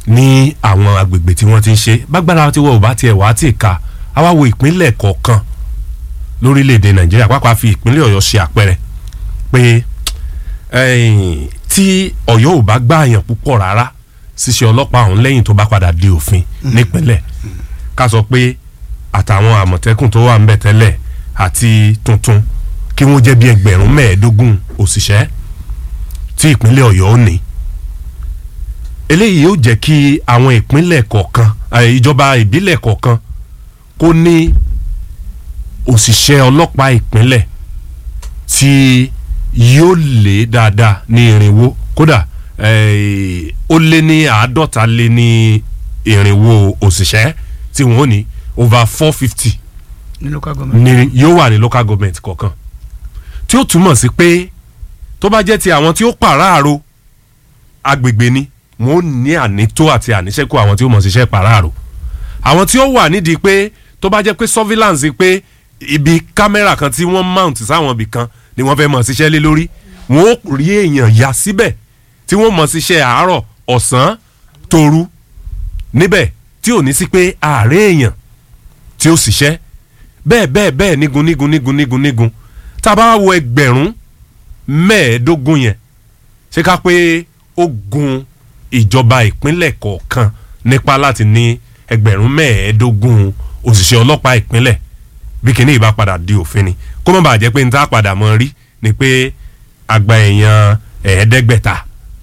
ní àwọn agbègbè tí wọ́n ti ń ṣe bágbára tí wọ́n ò bá tiẹ̀ wá tì ká a wá wo ìpínlẹ̀ kọ̀ọ̀kan lórílẹ̀‐èdè nàìjíríà pàápàá fi ìpínlẹ̀ ọ̀yọ́ ṣe àpẹẹrẹ pé ẹ̀yìn, tí ọ̀yọ́ ò bá gbààyàn púpọ̀ rárá ṣíṣe ọlọ́pàá ọ̀hún lẹ́yìn tó bá padà di òfin nípínlẹ̀ ká sọ pé àtàwọn àmọ̀tẹ́kùn tó wà ń bẹ̀ tẹ́lẹ̀ àti tuntun kí wọ́n jẹ́ bí ẹgbẹ̀rún mẹ́ẹ̀ẹ́dógún òṣìṣẹ́ tí ìpínlẹ̀ ọ̀yọ́ ò ní eléyìí yóò jẹ́ kí àwọn ìpínlẹ̀ kọ̀ọ̀kan eh, ìjọba ìbílẹ̀ kọ̀ọ̀kan kó ní òṣìṣẹ́ ọlọ́pàá ìpínlẹ̀ tí yóò lé dáadáa ní irinwó kódà eh, ó lé ní àádọ́ta lé ní irinwó òṣìṣẹ́ tí wọ́n ní over four fifty ní local government. ni yóò wà ní local government kọ̀ọ̀kan tí ó túmọ̀ sí pé tó bá jẹ́ ti àwọn tí ó pàráàrò agbègbè ni wọn ò ní ànító àti àníṣẹ́kù àwọn tí ó mọ̀ síṣẹ́ pàráàrò àwọn tí ó wà nídìí pé tó bá jẹ́ pé surveillance pé ibi kámẹ́rà kan tí wọ́n mount sáwọn ibì kan ni wọ́n fẹ́ mọ̀ síṣẹ́ lé lórí wọn ó rí èèyàn yà síbẹ̀ tí wọ́n mọ̀ síṣẹ́ àárọ̀ ọ̀sán tòru níbẹ̀ tí ò ní sí pé ààrẹ èèyàn tí ó ṣiṣẹ́ bẹ́ẹ̀ bẹ́ẹ̀ bẹ́ẹ̀ nígun nígun nígun nígun nígun tá a bá wo ẹgbẹ̀rún mẹ́ẹ̀ẹ́dógún yẹn ṣé ká pé ó gun ìjọba ìpínlẹ̀ kọ̀ọ̀kan nípa láti ní ẹgbẹ̀rún mẹ́ẹ̀ẹ́dógún òṣìṣẹ́ ọlọ́pàá ìpínlẹ̀ bí kinní ìbá padà di òfin ni kó má bàa jẹ́ pé níta padà mọ́ rí ni pé àgbà èèyàn ẹ̀ẹ́dẹ́gbẹ̀ta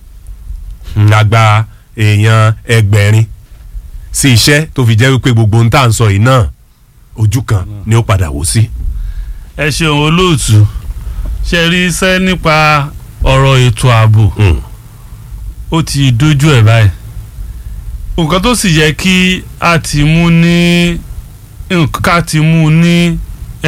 àgbà èèyàn ẹgbẹ̀rin sí iṣẹ́ tó fi jẹ́ wípé gbogbo ń tà ń sọ yìí náà ojú kan ni ó padà wò sí. ẹ ṣeun olóòtú ṣe rí iṣẹ́ nípa ọ̀rọ̀ ètò ààbò ó ti dojú ẹ̀ báyìí nǹkan tó sì yẹ kí a ti mú ní nǹkan ká ti mú ní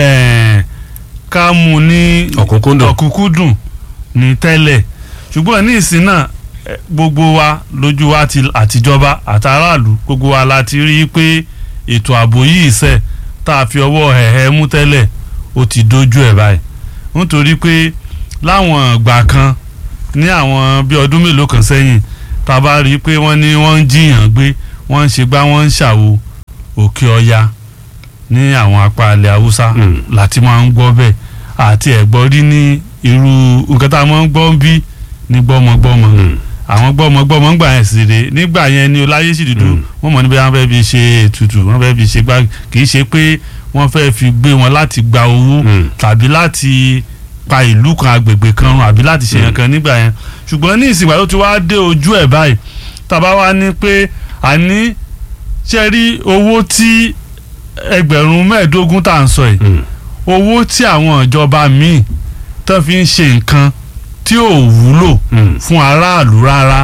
eh, ká mú ní Ọ̀kúnkúndùn. ọ̀kúnkúndùn ní tẹ́lẹ̀ ṣùgbọ́n ní ìsìn náà eh, gbogbo wa lójú wa ti àtijọba àtàràlù gbogbo wa la ti rí i pé ètò ààbò yìí ṣe tá a fi ọwọ́ ẹ̀hẹ́ mú tẹ́lẹ̀ ó ti dojú ẹ̀ báyìí nítorí pé láwọn ìgbà kan ní àwọn bí ọdún mélòó kan sẹ́yìn tá a bá rí i pé wọ́n ní wọ́n ń jiyàn gbé wọ́n ń ṣe gbá wọ́n ń ṣàwo òkè ọya ní àwọn apá ilẹ̀ haúsá Mm. láti máa ń gbọ́ bẹ́ẹ̀ àti ẹ̀gbọ́n rí ní irú nǹkan tá a máa ń gbọ́ ń bí ní gbọ́mọgbọ́mọ àwọn gbọ́mọgbọ́mọ ń gbà yẹn sì rè nígbà yẹn ni ọláyé sì dúdú Mm. wọ́n mọ̀ níbi wọ́n fẹ́ fi ṣe ètùtù wọ́n fẹ́ fi ṣe gbá kì í ṣe pé wọ́n fẹ́ fi gbé wọn láti gba owó Mm. tàbí láti pa ìlú kan agbègbè kan run àbí láti ṣe yẹn kan nígbà yẹn ṣùgbọ́n ní ìsìnkú tó ti wá dé ojú ẹ̀ báyìí tàbá wá ní pé àní ṣe rí owó tí ẹgbẹ̀rún mẹ́ẹ̀ẹ́dógún tá à ń sọ yìí owó tí àwọn ìjọba míì tán fi ń ṣe nǹkan tí ò wúlò fún aráàlú rárá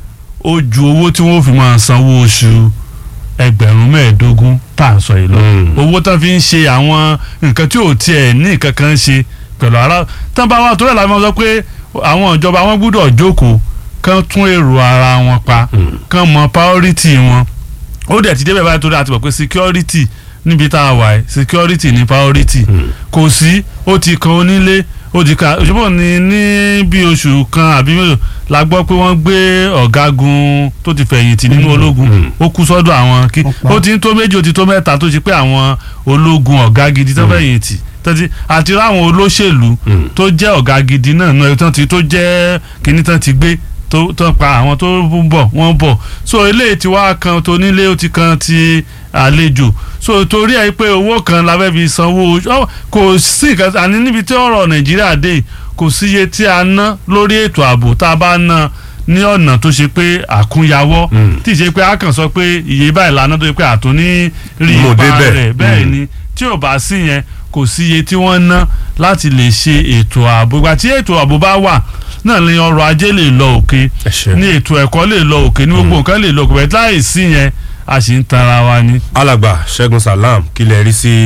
ó ju owó tí wọ́n fi máa sanwó oṣù ẹgbẹ̀rún mẹ́ẹ̀ẹ́dógún tá à ń sọ yìí lọ Mm. owó tán fi ń ṣe àwọn nǹkan tí ò tiẹ̀ ní nǹkan kan ṣe pẹ̀lú ara tán bá wà tó rẹ̀ láti máa sọ pé àwọn ìjọba wọn gbúdọ̀ jókòó kán tún èrò ara wọn pa kán mọ priority wọn ó dẹ̀ ti débẹ̀ báyìí torí àti mọ̀ pé security níbi tá a wà yìí security ní priority kò sí ó ti kan onílé ó ti ka òṣùpọ̀ ní ní bí oṣù kan àbí mélòó la gbọ́ pé wọ́n gbé ọ̀gágun tó ti fẹ̀yìntì nínú ológun ó kú sọ́dọ̀ àwọn kí Wọ́n pa. ó ti ń tó méjì ó ti tó mẹ́ta tó ti pé àwọn ológun ọ̀gá gidi tó fẹ̀yìntì tọ́tí àti ráwọn olóṣèlú tó jẹ́ ọ̀gá gidi náà náà tán ti tó jẹ́ kíní tán ti gbé tó tán pa àwọn tó ń bọ̀ wọ́n bọ̀ so eléyìí ti wá kan tó nílé ó ti kan ti àlejò so torí ẹ pé owó kan la fẹ́ fi sanwó ọ, kò sí nǹkan àní níbi tí ọ̀rọ̀ nàìjíríà dé yìí, kò sí iye tí a ná lórí ètò ààbò tá a bá ná ní ọ̀nà tó ṣe pé àkúnyawọ́ Mm. tí ì ṣe pé a kàn sọ pé iye báyìí lánàá tó ṣe pé àtúní rí Mo ipa débẹ̀. rẹ̀ bẹ́ẹ̀ Mm. ni tí ò bá sí yẹn kò sí iye tí wọ́n ná láti lè ṣe ètò ààbò ìgbà tí ètò ààbò bá wà náà ni ọrọ̀ ajé lè lọ òkè ẹ ṣe. ní ètò ẹ̀kọ́ lè lọ òkè ní gbogbo nǹkan lè lọ òkè bẹ́ẹ̀ láì sí yẹn a sì ń tanra wa ni. alàgbà ṣẹ́gun salam kí lè rí sí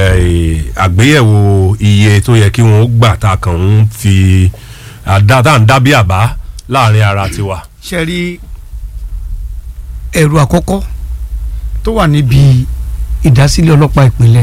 eh, àgbéyẹ̀wò iye tó yẹ kí wọ́n gbà tá a kàn ń fi àdá tá à ń dábí àbá láàrin ara tiwa. ṣe rí ẹ̀rù àkọ́kọ́ tó wà níbi ìdásílẹ̀ ọlọ́pàá ìpínlẹ̀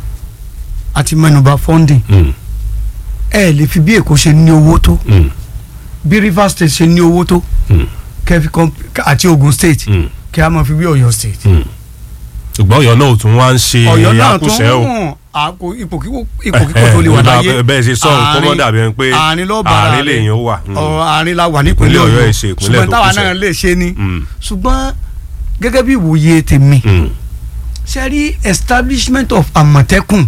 àti mẹ́nubà funding Mm, ẹ lè fi bí èkó ṣe ní owó tó mm, bí rivers state ṣe ní owó tó mm, kẹfì àti ogun state mm, kí a máa fi wí Ọ̀yọ́ state ṣùgbọ́n ọ̀yọ́ náà ò tún wá ń ṣe Ọ̀yọ́ náà tún àkúṣẹ́ o hùn àpò ipò kíkó ipò kíkó tó lè wà nígbà láyé bẹ́ẹ̀ ṣe sọ̀rọ̀ kó mọ́ dàbí ẹni pé àárín ló bára àárín rẹ̀. lèèyàn wà. Mm. ọ̀rọ̀ àárín la wà nípínlẹ̀ Ìpínlẹ̀ Ọ̀yọ́ Ọ̀yọ́ ẹ̀ ṣe ìpínlẹ̀ ṣùgbọ́n tó táwa kù sẹ́. náà lè ṣe ni Mm. ṣùgbọ́n gẹ́gẹ́ bí ìwòye tèmi Mm. ṣe rí establishment of Àmọ̀tẹ́kùn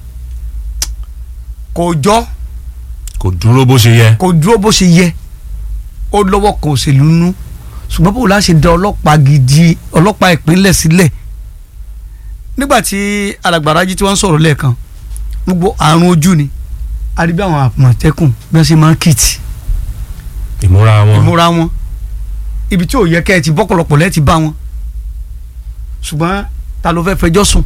kò jọ kò dúró bó ṣe yẹ. kò dúró bó ṣe yẹ ó lọ́wọ́ kan òṣèlú nú ṣùgbọ́n bó la ṣe da ọlọ́pàá gidi ọlọ́pàá ìpínlẹ̀ sílẹ̀ nígbà tí alàgbàrájí tí wọ́n ń sọ̀rọ̀ lẹ́ẹ̀kan gbogbo àrùn ojú ni àríbí àwọn àmọ̀tẹ́kùn bí wọ́n ṣe máa ń kìtì ìmúra wọn. ìmúra wọn ibi tí ò yẹ kẹ́ ẹ ti bọ́pọ̀lọpọ̀ lẹ́ẹ̀ ti bá wọn ṣùgbọ́n ta ló fẹ́ fẹjọ́ sùn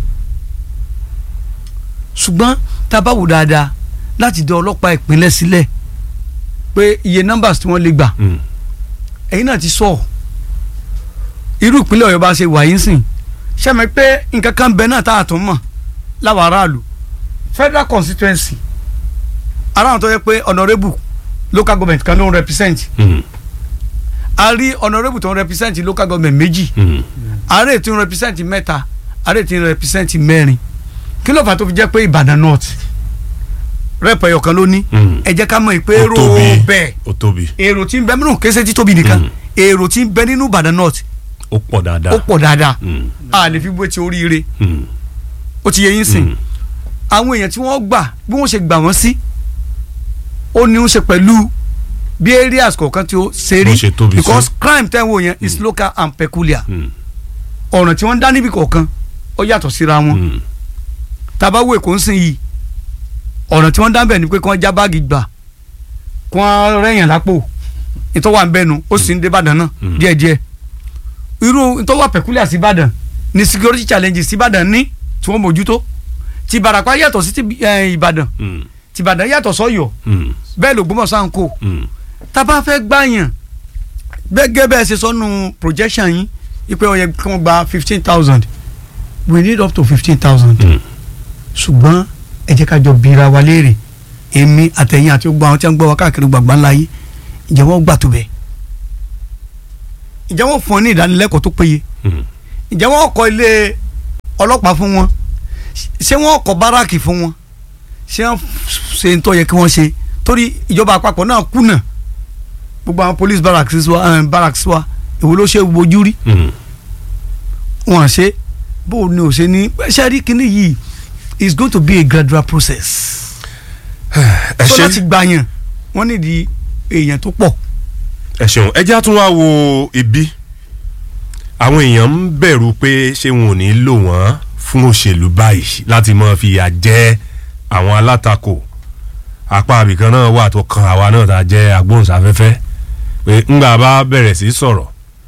ṣùgbọ́n tá a bá wò dáadáa láti dá ọlọ́pàá ìpínlẹ̀ sílẹ̀ pé iye numbers tí wọ́n lè gbà Mm. ẹ̀yin náà ti sọ ọ́ irú ìpínlẹ̀ ọ̀yọ́ bá ṣe wà yín sìn ṣẹ́mi pé nǹkan kan bẹ náà tá a tún mọ̀ láwọn aráàlú federal constituency aráàlú tó yẹ pé honourable local government kan ló ń represent Mm. a rí honourable tó ń represent local government méjì Mm. ààrẹ tí ń represent mẹ́ta ààrẹ tí ń represent mẹ́rin kí ló fà á tó fi jẹ́ pé ìbàdàn north rep ẹ̀yọ̀ kan ló ní Mm. ẹ jẹ́ ká mọ̀ pé ó èrò tóbi bẹ́ẹ̀ ó tóbi èrò tí ń bẹ nínú kése tí tóbi nìkan Mm. èrò tí ń bẹ nínú ìbàdàn north ó pọ̀ dáadáa. ó pọ̀ dáadáa Mm. a lè fi wé ti oríire Mm. ó ti yẹ yín sìn Mm. àwọn èèyàn tí wọ́n gbà bí wọ́n ṣe gbà wọ́n sí ó ní ó ṣe pẹ̀lú bí areas kọ̀ọ̀kan tí ó ṣe Bó rí ṣe tóbi sí. because crime tẹ́ ń wò yẹn is local and peculiar Mm. ọ̀ràn tí wọ́n ń dá níbi kọ̀ọ̀kan ó yàtọ̀ síra wọn Mm. tàbá wo èkó ń sìn yìí ọ̀nà tí wọ́n dá bẹ̀ ni pé kí wọ́n já báàgì gbà kí wọ́n rẹ̀yàn lápò ìtọ́wà ń bẹ́nu ó sì ń dé Ìbàdàn náà Mm. díẹ̀díẹ̀ irú ìtọ́wà peculiar sí Ìbàdàn ni security challenges sí Ìbàdàn ní tí wọ́n mójútó ti Ìbàràpá yàtọ̀ sí ti eh, Ìbàdàn Mm. ti Ìbàdàn yàtọ̀ sọ́yọ̀ Mm. bẹ́ẹ̀ l'Ògbómọ̀ṣọ́ à ń kó Mm. tábà fẹ́ gbàyàn gẹ́gẹ́ bẹ́ẹ̀ ṣe sọ́nu projection yín ipe ó yẹ kí wọ́n gba fifteen thousand we need up to fifteen thousand Mm. ṣùgbọ́n ẹ jẹ́ ká jọ bira wa léèrè èmi àtẹ̀yìn àti gbogbo àwọn tí wọ́n gbọ́ wa káàkiri gbàgbá ńlá yìí ǹjẹ́ wọ́n gbà tó bẹ́ẹ̀ ǹjẹ́ wọ́n fún ọ ní ìdánilẹ́kọ̀ọ́ tó péye Mm. ǹjẹ́ wọ́n kọ́ ilé ọlọ́pàá fún wọn ṣé wọ́n kọ́ báràkì fún wọn ṣé wọ́n ṣe ń tó yẹ kí wọ́n ṣe torí ìjọba àpapọ̀ náà kùnà gbogbo àwọn police barracks wa eh, barracks wa èwo ló ṣe wojú rí Mm. wọn à ṣe bó o ní o ṣe ní ṣe rí kíní yìí is going to be a gradual process. ẹ so ṣe láti gbàyàn wọ́n nídìí èèyàn tó pọ̀. ẹ ṣeun ẹ já tún wá wo ibi àwọn èèyàn ń bẹ̀rù pé ṣé wọn ò ní lò wọ́n fún òṣèlú báyìí láti máa fìyà jẹ àwọn alátakò apá abìkan náà wà tó kan àwa náà tá a jẹ́ agbóhùnsáfẹ́fẹ́ pé ńgbà bá bẹ̀rẹ̀ sí sọ̀rọ̀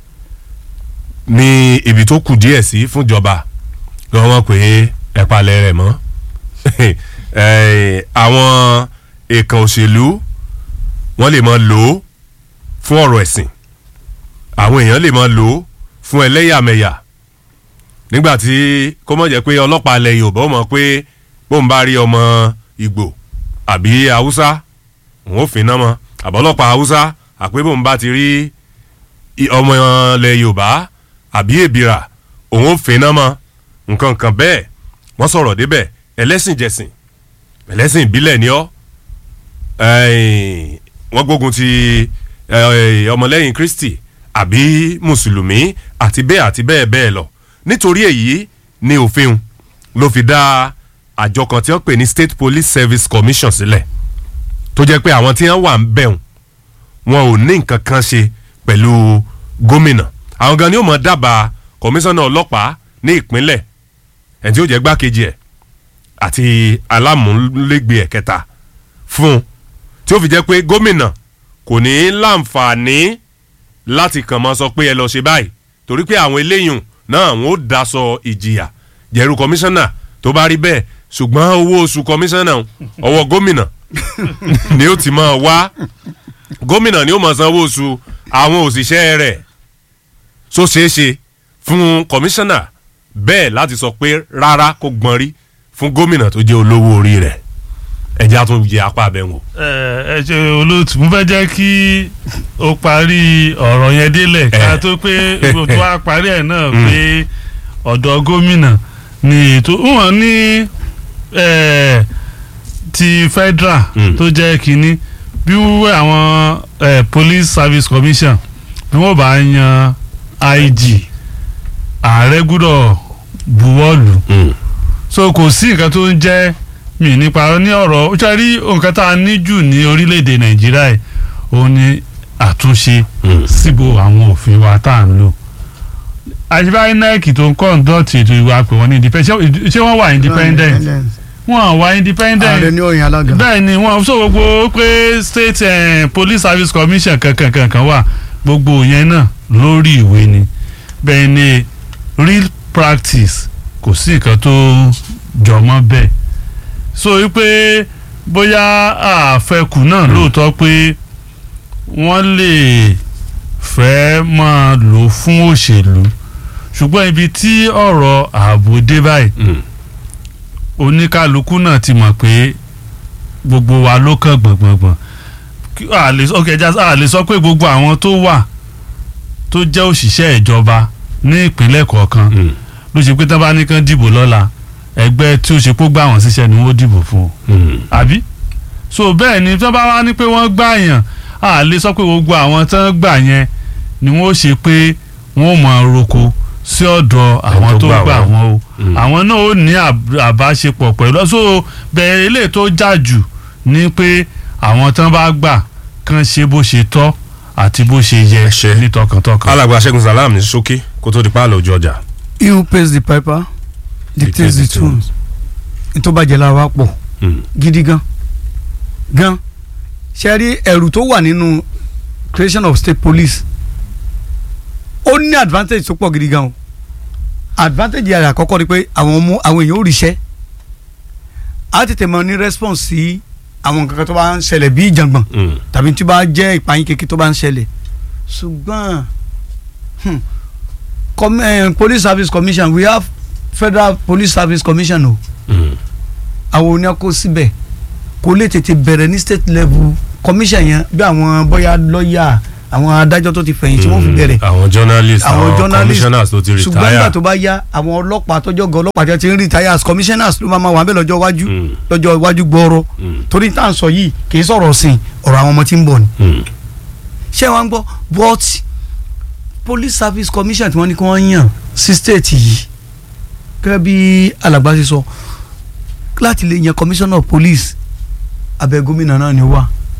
ní ibi tó kù díẹ̀ sí fúnjọba lọ́wọ́ mọ̀ pé ẹ palẹ̀ rẹ̀ mọ́ Eh, àwọn èèkàn òṣèlú wọ́n lè máa lò ó fún ọ̀rọ̀ ẹ̀sìn àwọn èèyàn lè máa lò ó fún ẹlẹ́yàmẹ̀yà nígbà tí kó mọ̀ jẹ́ pé ọlọ́pàá ilẹ̀ Yorùbá ó mọ̀ pé bóun bá rí ọmọ Ìgbò àbí Haúsá òun ò fínná mọ́ àbọ̀ ọlọ́pàá Haúsá àpé bóun bá ti rí i- ọmọ ilẹ̀ Yorùbá àbí èbìrà òun ò fínná mọ́ nǹkan kan bẹ́ẹ̀ wọ́n sọ̀rọ̀ débẹ̀ ẹlẹ́sìn jẹ̀sìn ẹlẹ́sìn ìbílẹ̀ ni ọ́ ẹ̀ẹ́n, wọ́n gbógun ti ẹ̀, ọmọlẹ́yìn Kristi àbí mùsùlùmí àti bẹ́ẹ̀ àti bẹ́ẹ̀ bẹ́ẹ̀ lọ nítorí èyí ni òfin ló fi dá àjọ kan tí wọ́n pè ní State Police Service Commission sílẹ̀ tó jẹ́ pé àwọn tí wọ́n wà ń bẹ̀rùn wọn ò ní nǹkan kan ṣe pẹ̀lú gómìnà àwọn gan ni ó mọ̀ dábàá kọmíṣánná ọlọ́pàá ní ìpínlẹ̀ ẹ̀ tí ó jẹ́ gbákejì ẹ̀ àti alámúlégbé ẹ̀kẹta fún un tí ó fi jẹ́ pé gómìnà kò ní láǹfààní láti kàn mọ́ sọ pé ẹ lọ ṣe báyìí torí pé àwọn eléyìí náà wọn ó daṣọ ìjìyà jẹ̀rù kọmíṣánná tó bá rí bẹ́ẹ̀ ṣùgbọ́n owó oṣù kọmíṣánná ọwọ́ gómìnà ni ó ti máa wá gómìnà ni ó máa san owó oṣù àwọn òṣìṣẹ́ rẹ̀ so ṣeé ṣe fún kọmíṣánná bẹ́ẹ̀ láti sọ pé rárá kó gbọ́n rí fún gómìnà tó jẹ́ olówó orí rẹ̀ ẹ̀jẹ̀ á tún yẹ apá abẹ́ wọn. ẹ ẹ ṣe olóòtú mo fẹ́ jẹ́ kí o parí ọ̀rọ̀ yẹn délẹ̀ ká Eh. tó pé o tó wá parí ẹ̀ náà pé ọ̀dọ̀ gómìnà ni ètò wọn ní eh, ti federal Mm. tó jẹ́ kínní bí wúwẹ́ àwọn eh, police service commission bí wọ́n bá yan IG ààrẹ gbúdọ̀ buwọ́lù so kò sí nǹkan tó ń jẹ́ mi nípa ní ọ̀rọ̀ ó ṣe rí nǹkan tá a ní jù ní orílẹ̀-èdè nàìjíríà yìí òun ni àtúnṣe síbò àwọn òfin wa tá à ń lò àṣìbá inec tó ń kọ́ńdọ̀tì ètò ìwà pé wọ́n ní independent ṣé- ṣé wọ́n wà independent wọ́n wà independent ààrẹ ní òyìn alága. bẹ́ẹ̀ ni wọ́n sọ gbogbo pé state eh, police service commission kankan kankan wà gbogbo yẹn náà lórí ìwé ni bẹ́ẹ̀ ni real practice kò sí nǹkan tó jọmọ́ bẹ́ẹ̀ so wípé bóyá àfẹkù náà lóòótọ́ pé wọ́n lè fẹ́ máa lò fún òṣèlú ṣùgbọ́n ibi tí ọ̀rọ̀ ààbò dé báyìí oníkálukú náà ti mọ̀ pé gbogbo wa ló kàn gbọ̀ngbọ̀ngbọ̀n Kí- a lè sọ- okay, just- a lè sọ pé gbogbo àwọn tó wà tó jẹ́ òṣìṣẹ́ ìjọba ní ìpínlẹ̀ kọ̀ọ̀kan ló ṣe pé tán bá ní kán dìbò lọ́la ẹgbẹ́ tí ó ṣe kó gbà wọ́n síṣẹ́ ni wọ́n dìbò fún o àbí so bẹ́ẹ̀ ni tán bá wá ní pé wọ́n gbà yàn a lè sọ pé gbogbo àwọn tán gbà yẹn ni wọ́n ṣe pé wọ́n mọ̀ roko sí ọ̀dọ̀ àwọn tó tó gbà gbà wọ́n. wọ́n o Mm. àwọn náà ó ní àb- àbáṣepọ̀ pẹ̀lú so bẹ́ẹ̀ eléyìí tó jà jù ni pé àwọn tán bá gbà kán ṣe bó ṣe tọ́ àti bó ṣe yẹ Ẹ ṣé. ní tọkàntọkàn. alàgbà Ṣẹ́gun Salam ní ṣókí kó tó di páàlọ́ ojú ọjà. he who pays the piper dictates the tune tó bàjẹ́ la wa pọ̀ gidi gan gan ṣe rí ẹ̀rù tó wà nínú creation of state police ó ní advantage tó pọ̀ gidi gan o advantage yàrá àkọ́kọ́ ni pé àwọn ọmọ àwọn èèyàn ò ríṣẹ́ á tètè mọ ní response sí àwọn nǹkan kan tó bá ń ṣẹlẹ̀ bí ìjàngbọ̀n tàbí tí ó bá jẹ́ ìpayín kékeré tó bá ń ṣẹlẹ̀ ṣùgbọ́n hmm, com, eh, police service commission we have federal police service commission o àwọn oní kó síbẹ̀ kó lè tètè bẹ̀rẹ̀ ní state level commission yẹn bí àwọn bóyá lọ́ọ̀yà àwọn adájọ́ tó ti fẹ̀yìn tí wọ́n fi bẹ̀rẹ̀ àwọn journalist àwọn àwọn journalist commissioners tó ti ṣùgbọ́n nígbà retire. tó bá yá àwọn ọlọ́pàá tọ́jọ́ gan ọlọ́pàá tí wọ́n ti ń retire as commissioners ló máa ma wà bẹ́ẹ̀ lọ́jọ́ iwájú Mm. lọ́jọ́ iwájú gbọ́ọ́rọ́ Mm. torí tá à ń sọ yìí kì í sọ̀rọ̀ sìn ọ̀rọ̀ àwọn ọmọ tí ń bọ̀ ni Mm. ṣé wọ́n ń gbọ́ but police service commission tí wọ́n ní kí wọ́n yàn sí state yìí gẹ́gẹ́ bí alàgbà ṣe sọ láti lè yan commissioner of police abẹ́ gómìnà náà ni ó wà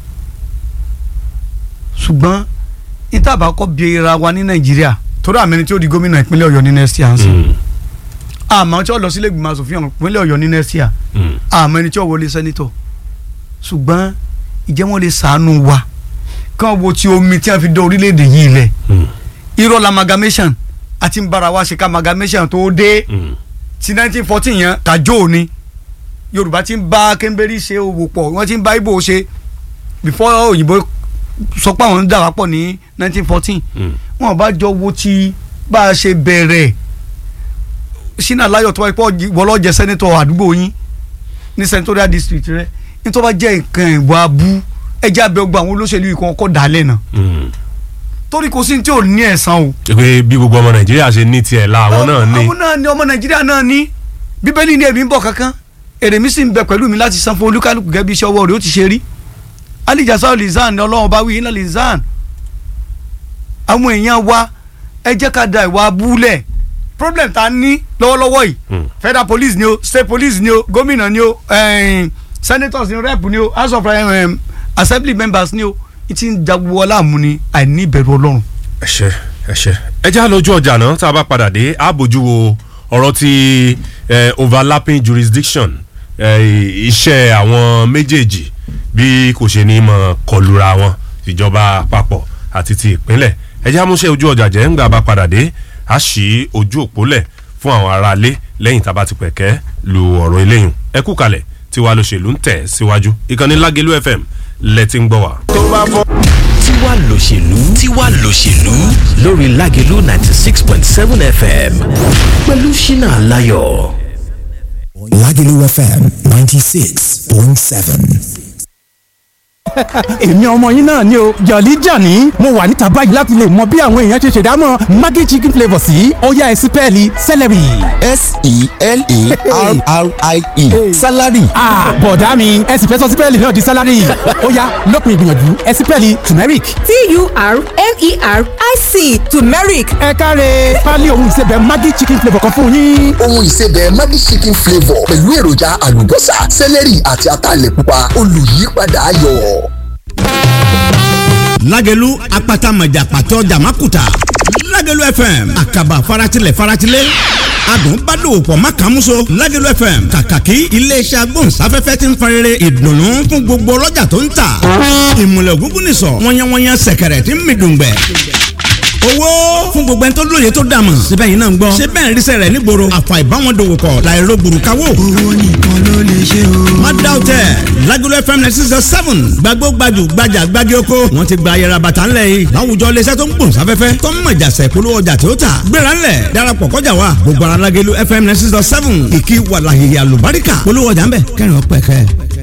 ṣùgbọ́n ìtàbà kọ́ bí ara wa ní nàìjíríà torí àmì ẹni tí ó di gómìnà ìpínlẹ̀ ọ̀yọ́ ní next year ń sìn Mm. àmọ́ tí ó lọ sílé ìgbìmọ̀ asòfin ọ̀hún ìpínlẹ̀ ọ̀yọ́ ní next year Mm. àmọ́ ẹni tí ó wọlé sẹ́nitọ̀ ṣùgbọ́n ìjẹ́ wọn lè sàánú wa kán wo ti omi tí wọ́n fi dá orílẹ̀-èdè yìí lẹ̀ Mm. irọ́ la amalgamation àti ń bára wa ṣe ká amalgamation tó dé Mm. ti nineteen fourteen yẹn kájọ́ ni yorùbá ti ń bá kẹ́ńbẹ́rì ṣe òwò pọ̀ wọ́n ti ń bá ibo ṣe before òyìnbó sọ pé àwọn ń dà wá pọ̀ ní nineteen fourteen Mm. wọn bá jọ wo ti bá a ṣe bẹ̀rẹ̀ sínú aláyọ̀ tó wáyé pé wọlọ́jẹ sẹ́nitọ̀ àdúgbò yín ní senatorial district rẹ ní tó bá jẹ́ nǹkan ìwà abú ẹjẹ́ abẹ́ ọgbà àwọn olóṣèlú yìí kan kọ́ dálẹ̀ náà Mm. torí kò sí ní tí ò ní ẹ̀san o. pé bí gbogbo ọmọ nàìjíríà ṣe ní tiẹ̀ la àwọn náà ní. àwọn náà ní ọmọ nàìjíríà náà ní bíbélì ní èmi ń bọ̀ kankan èrè mi sì ń bẹ pẹ̀lú mi láti san fún olúkálùkù gẹ́gẹ́ bí iṣẹ́ ọwọ́ rẹ̀ ó ti ṣe rí alijasa lizan ni ọlọ́run bá wí iná lizan àwọn èèyàn wa ẹ jẹ́ ká da ìwà abúlẹ̀ problem ta ní lọ́wọ́lọ́wọ́ yìí Mm. federal police ni o state police ni o gómìnà ni o eh, senators ni o rep ni o house of eh, assembly members ni o ti ń jagun ọlá àmú ni àìní ìbẹ̀rù ọlọ́run. ẹ ṣé ẹ ṣé ẹ já lójú ọjà náà tá a bá padà dé a bójú wo ọ̀rọ̀ ti eh, overlapping jurisdiction eh, iṣẹ́ àwọn méjèèjì bí kò ṣe ní mọ̀ kọlura wọn ìjọba àpapọ̀ àti ti ìpínlẹ̀ ẹ já múṣẹ́ ojú ọjà jẹ́ ńgbà bá padà dé a ṣí ojú òpó lẹ̀ fún àwọn aráalé lẹ́yìn tá a bá ti pẹ̀kẹ́ lu ọ̀rọ̀ eléyùn ẹ kú kalẹ̀ tiwa lóṣèlú ń tẹ̀ síwájú ìkànnì Lágelú FM lẹ́tí ń gbọ́ wá. tiwa lòṣèlú tiwa lòṣèlú lórí Lágelú ninety six point seven FM pẹ̀lú Ṣínà Láyọ̀. Lagelu FM 96.7. point seven. èmi ọmọ yín náà ni o jọ̀lí jàní mo wà níta báyìí láti lè mọ bí àwọn èèyàn ṣe ṣèdámọ̀ maggi chicken flavour sí ọ̀yá ẹ̀sìn pẹ́ẹ́lí celery. s-e-l-e-r-r-i-e salary. bọ̀dá mi ẹ̀sìn fẹ́ sọ sí pẹ́ẹ́lí náà di salary ọ̀yá lópin ìgbìyànjú ẹ̀sìn pẹ́ẹ́lí turmeric. t-u-r-m-e-r-i-c turmeric ẹ káre pálí ohun ìsebẹ̀ maggi chicken flavour kan fún yín. ohun ìsebẹ̀ Maggi chicken flavour pẹ̀lú èròjà àlùbọ́sà sẹ́lẹ̀rì àti ataalẹ̀ pupa olùyípadà ayọ̀. lágẹ̀lú apata mọ̀jà pàtó jàmákùtà lágẹ̀lú fm àkàbà faratilẹ̀ faratilẹ̀ adùn bá dòwò pọ̀ má kàn múso lágẹ̀lú fm kàkàkí iléeṣẹ́ agbóhùnsáfẹ́fẹ́ ti ń farere ìdùnnú fún gbogbo ọlọ́jà tó ń tà ìmùlẹ̀ ògúngún nìsọ̀ wọ́nyẹ́wọ́nyẹ́ sẹ̀kẹ̀rẹ̀ tí ń mi dùngbẹ̀ owó fún gbogbo ẹni tó lóye tó dàmọ̀ síbẹ̀ yìí náà ń gbọ́ ṣé bẹ́ẹ̀ ríṣẹ́ rẹ̀ nígboro àfà ìbáwọn dòwò pọ̀ láìro gbùrùkáwò. owó nìkan ló lè ṣe o. má dá o tẹ Lagelu FM ninety six seven gbàgbó gbajù gbajà gbági oko wọn ti gba ayẹra bàtà ńlẹ̀ yìí láwùjọ iléeṣẹ́ tó ń gbòòn sáfẹ́fẹ́ tó ń mọ̀jà sẹ̀ polówó ọjà tí ó tà gbéra ńlẹ̀ darapọ̀ kọjá wa gbogbo ara Lagelu FM ninety six seven kìkì wàlàyé àlùbáríkà polówó ọjà ńbẹ kẹrin ọpẹ kẹ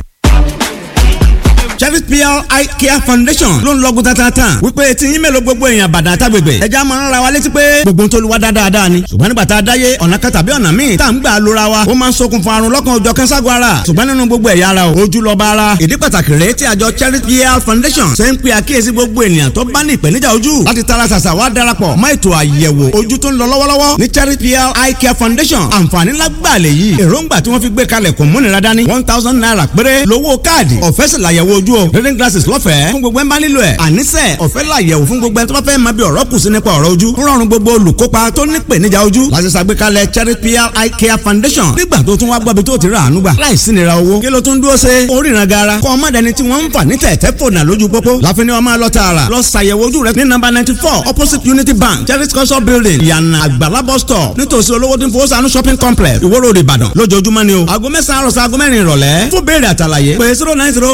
Chevy PR Eye Care Foundation ló ń lọ́gùn tatata wípé tí yín mélòó gbogbo èèyàn bàdà àtàgbègbè ẹja máa ń ra wa létí pé gbogbo tó lu wa dáadáa ni ṣùgbọ́n nígbà tá a dáyé ọ̀nà kan tàbí ọ̀nà míì tá à ń gbà lóra wa ó máa ń ṣokùnfà àrùn lọ́kàn òjọ̀ kẹ́ńságun ara ṣùgbọ́n nínú gbogbo ẹ̀yà ara o ojú lọ́ba ara ìdí pàtàkì rèé tí àjọ Chevy PR Foundation ṣe ń pe àkíyèsí gbogbo ènìyàn tó bá ní ìpèníjà ojú láti tara ṣàṣà wá darapọ̀ mọ́ ètò àyẹ̀wò ojú tó ń lọ lọ́wọ́lọ́wọ́ ní Chevy PR Eye Care Foundation àǹfààní lágbàlẹ̀ yìí èròǹgbà tí wọ́n fi gbé kalẹ̀ kò múnira dání one thousand naira péré lówó káàdì ọ̀fẹ́ sì làyẹ̀wò ojú o reading glasses lọ́fẹ̀ẹ́ fún gbogbo ẹ̀ bá nílò ẹ̀ àníṣe ọ̀fẹ́ làyẹ̀wò fún gbogbo ẹ̀ tó bá fẹ́ máa bí ọ̀rọ̀ kù sí nípa ọ̀rọ̀ ojú ń rọrùn gbogbo olùkópa tó ní ìpèníjà ojú láti ṣàgbékalẹ̀ Cherry PR Eye Care Foundation nígbà tó tún wá gbọ́ bí tó ti rà àánú gbà láìsí nira owó kí ló tún dúró ṣe oríran gara kọ́ ọmọdé ni tí wọ́n ń fà ní tẹ̀tẹ̀ fònà lójú pópó láfi ni wọ́n máa lọ tààrà lọ ṣàyẹ̀wò ojú rẹ ní nọ́mbà ninety four opposite Unity Bank Cherry culture building yànnà àgbàlá bus stop nítòsí olówó tí ń fowó sànú shopping complex Ìwó Road Ìbàdàn lójoojúmọ́ ni o aago mẹ́sàn-án àròsọ aago mẹ́rin ìrọ̀lẹ́ fún béèrè àtàlàyé pé zero nine zero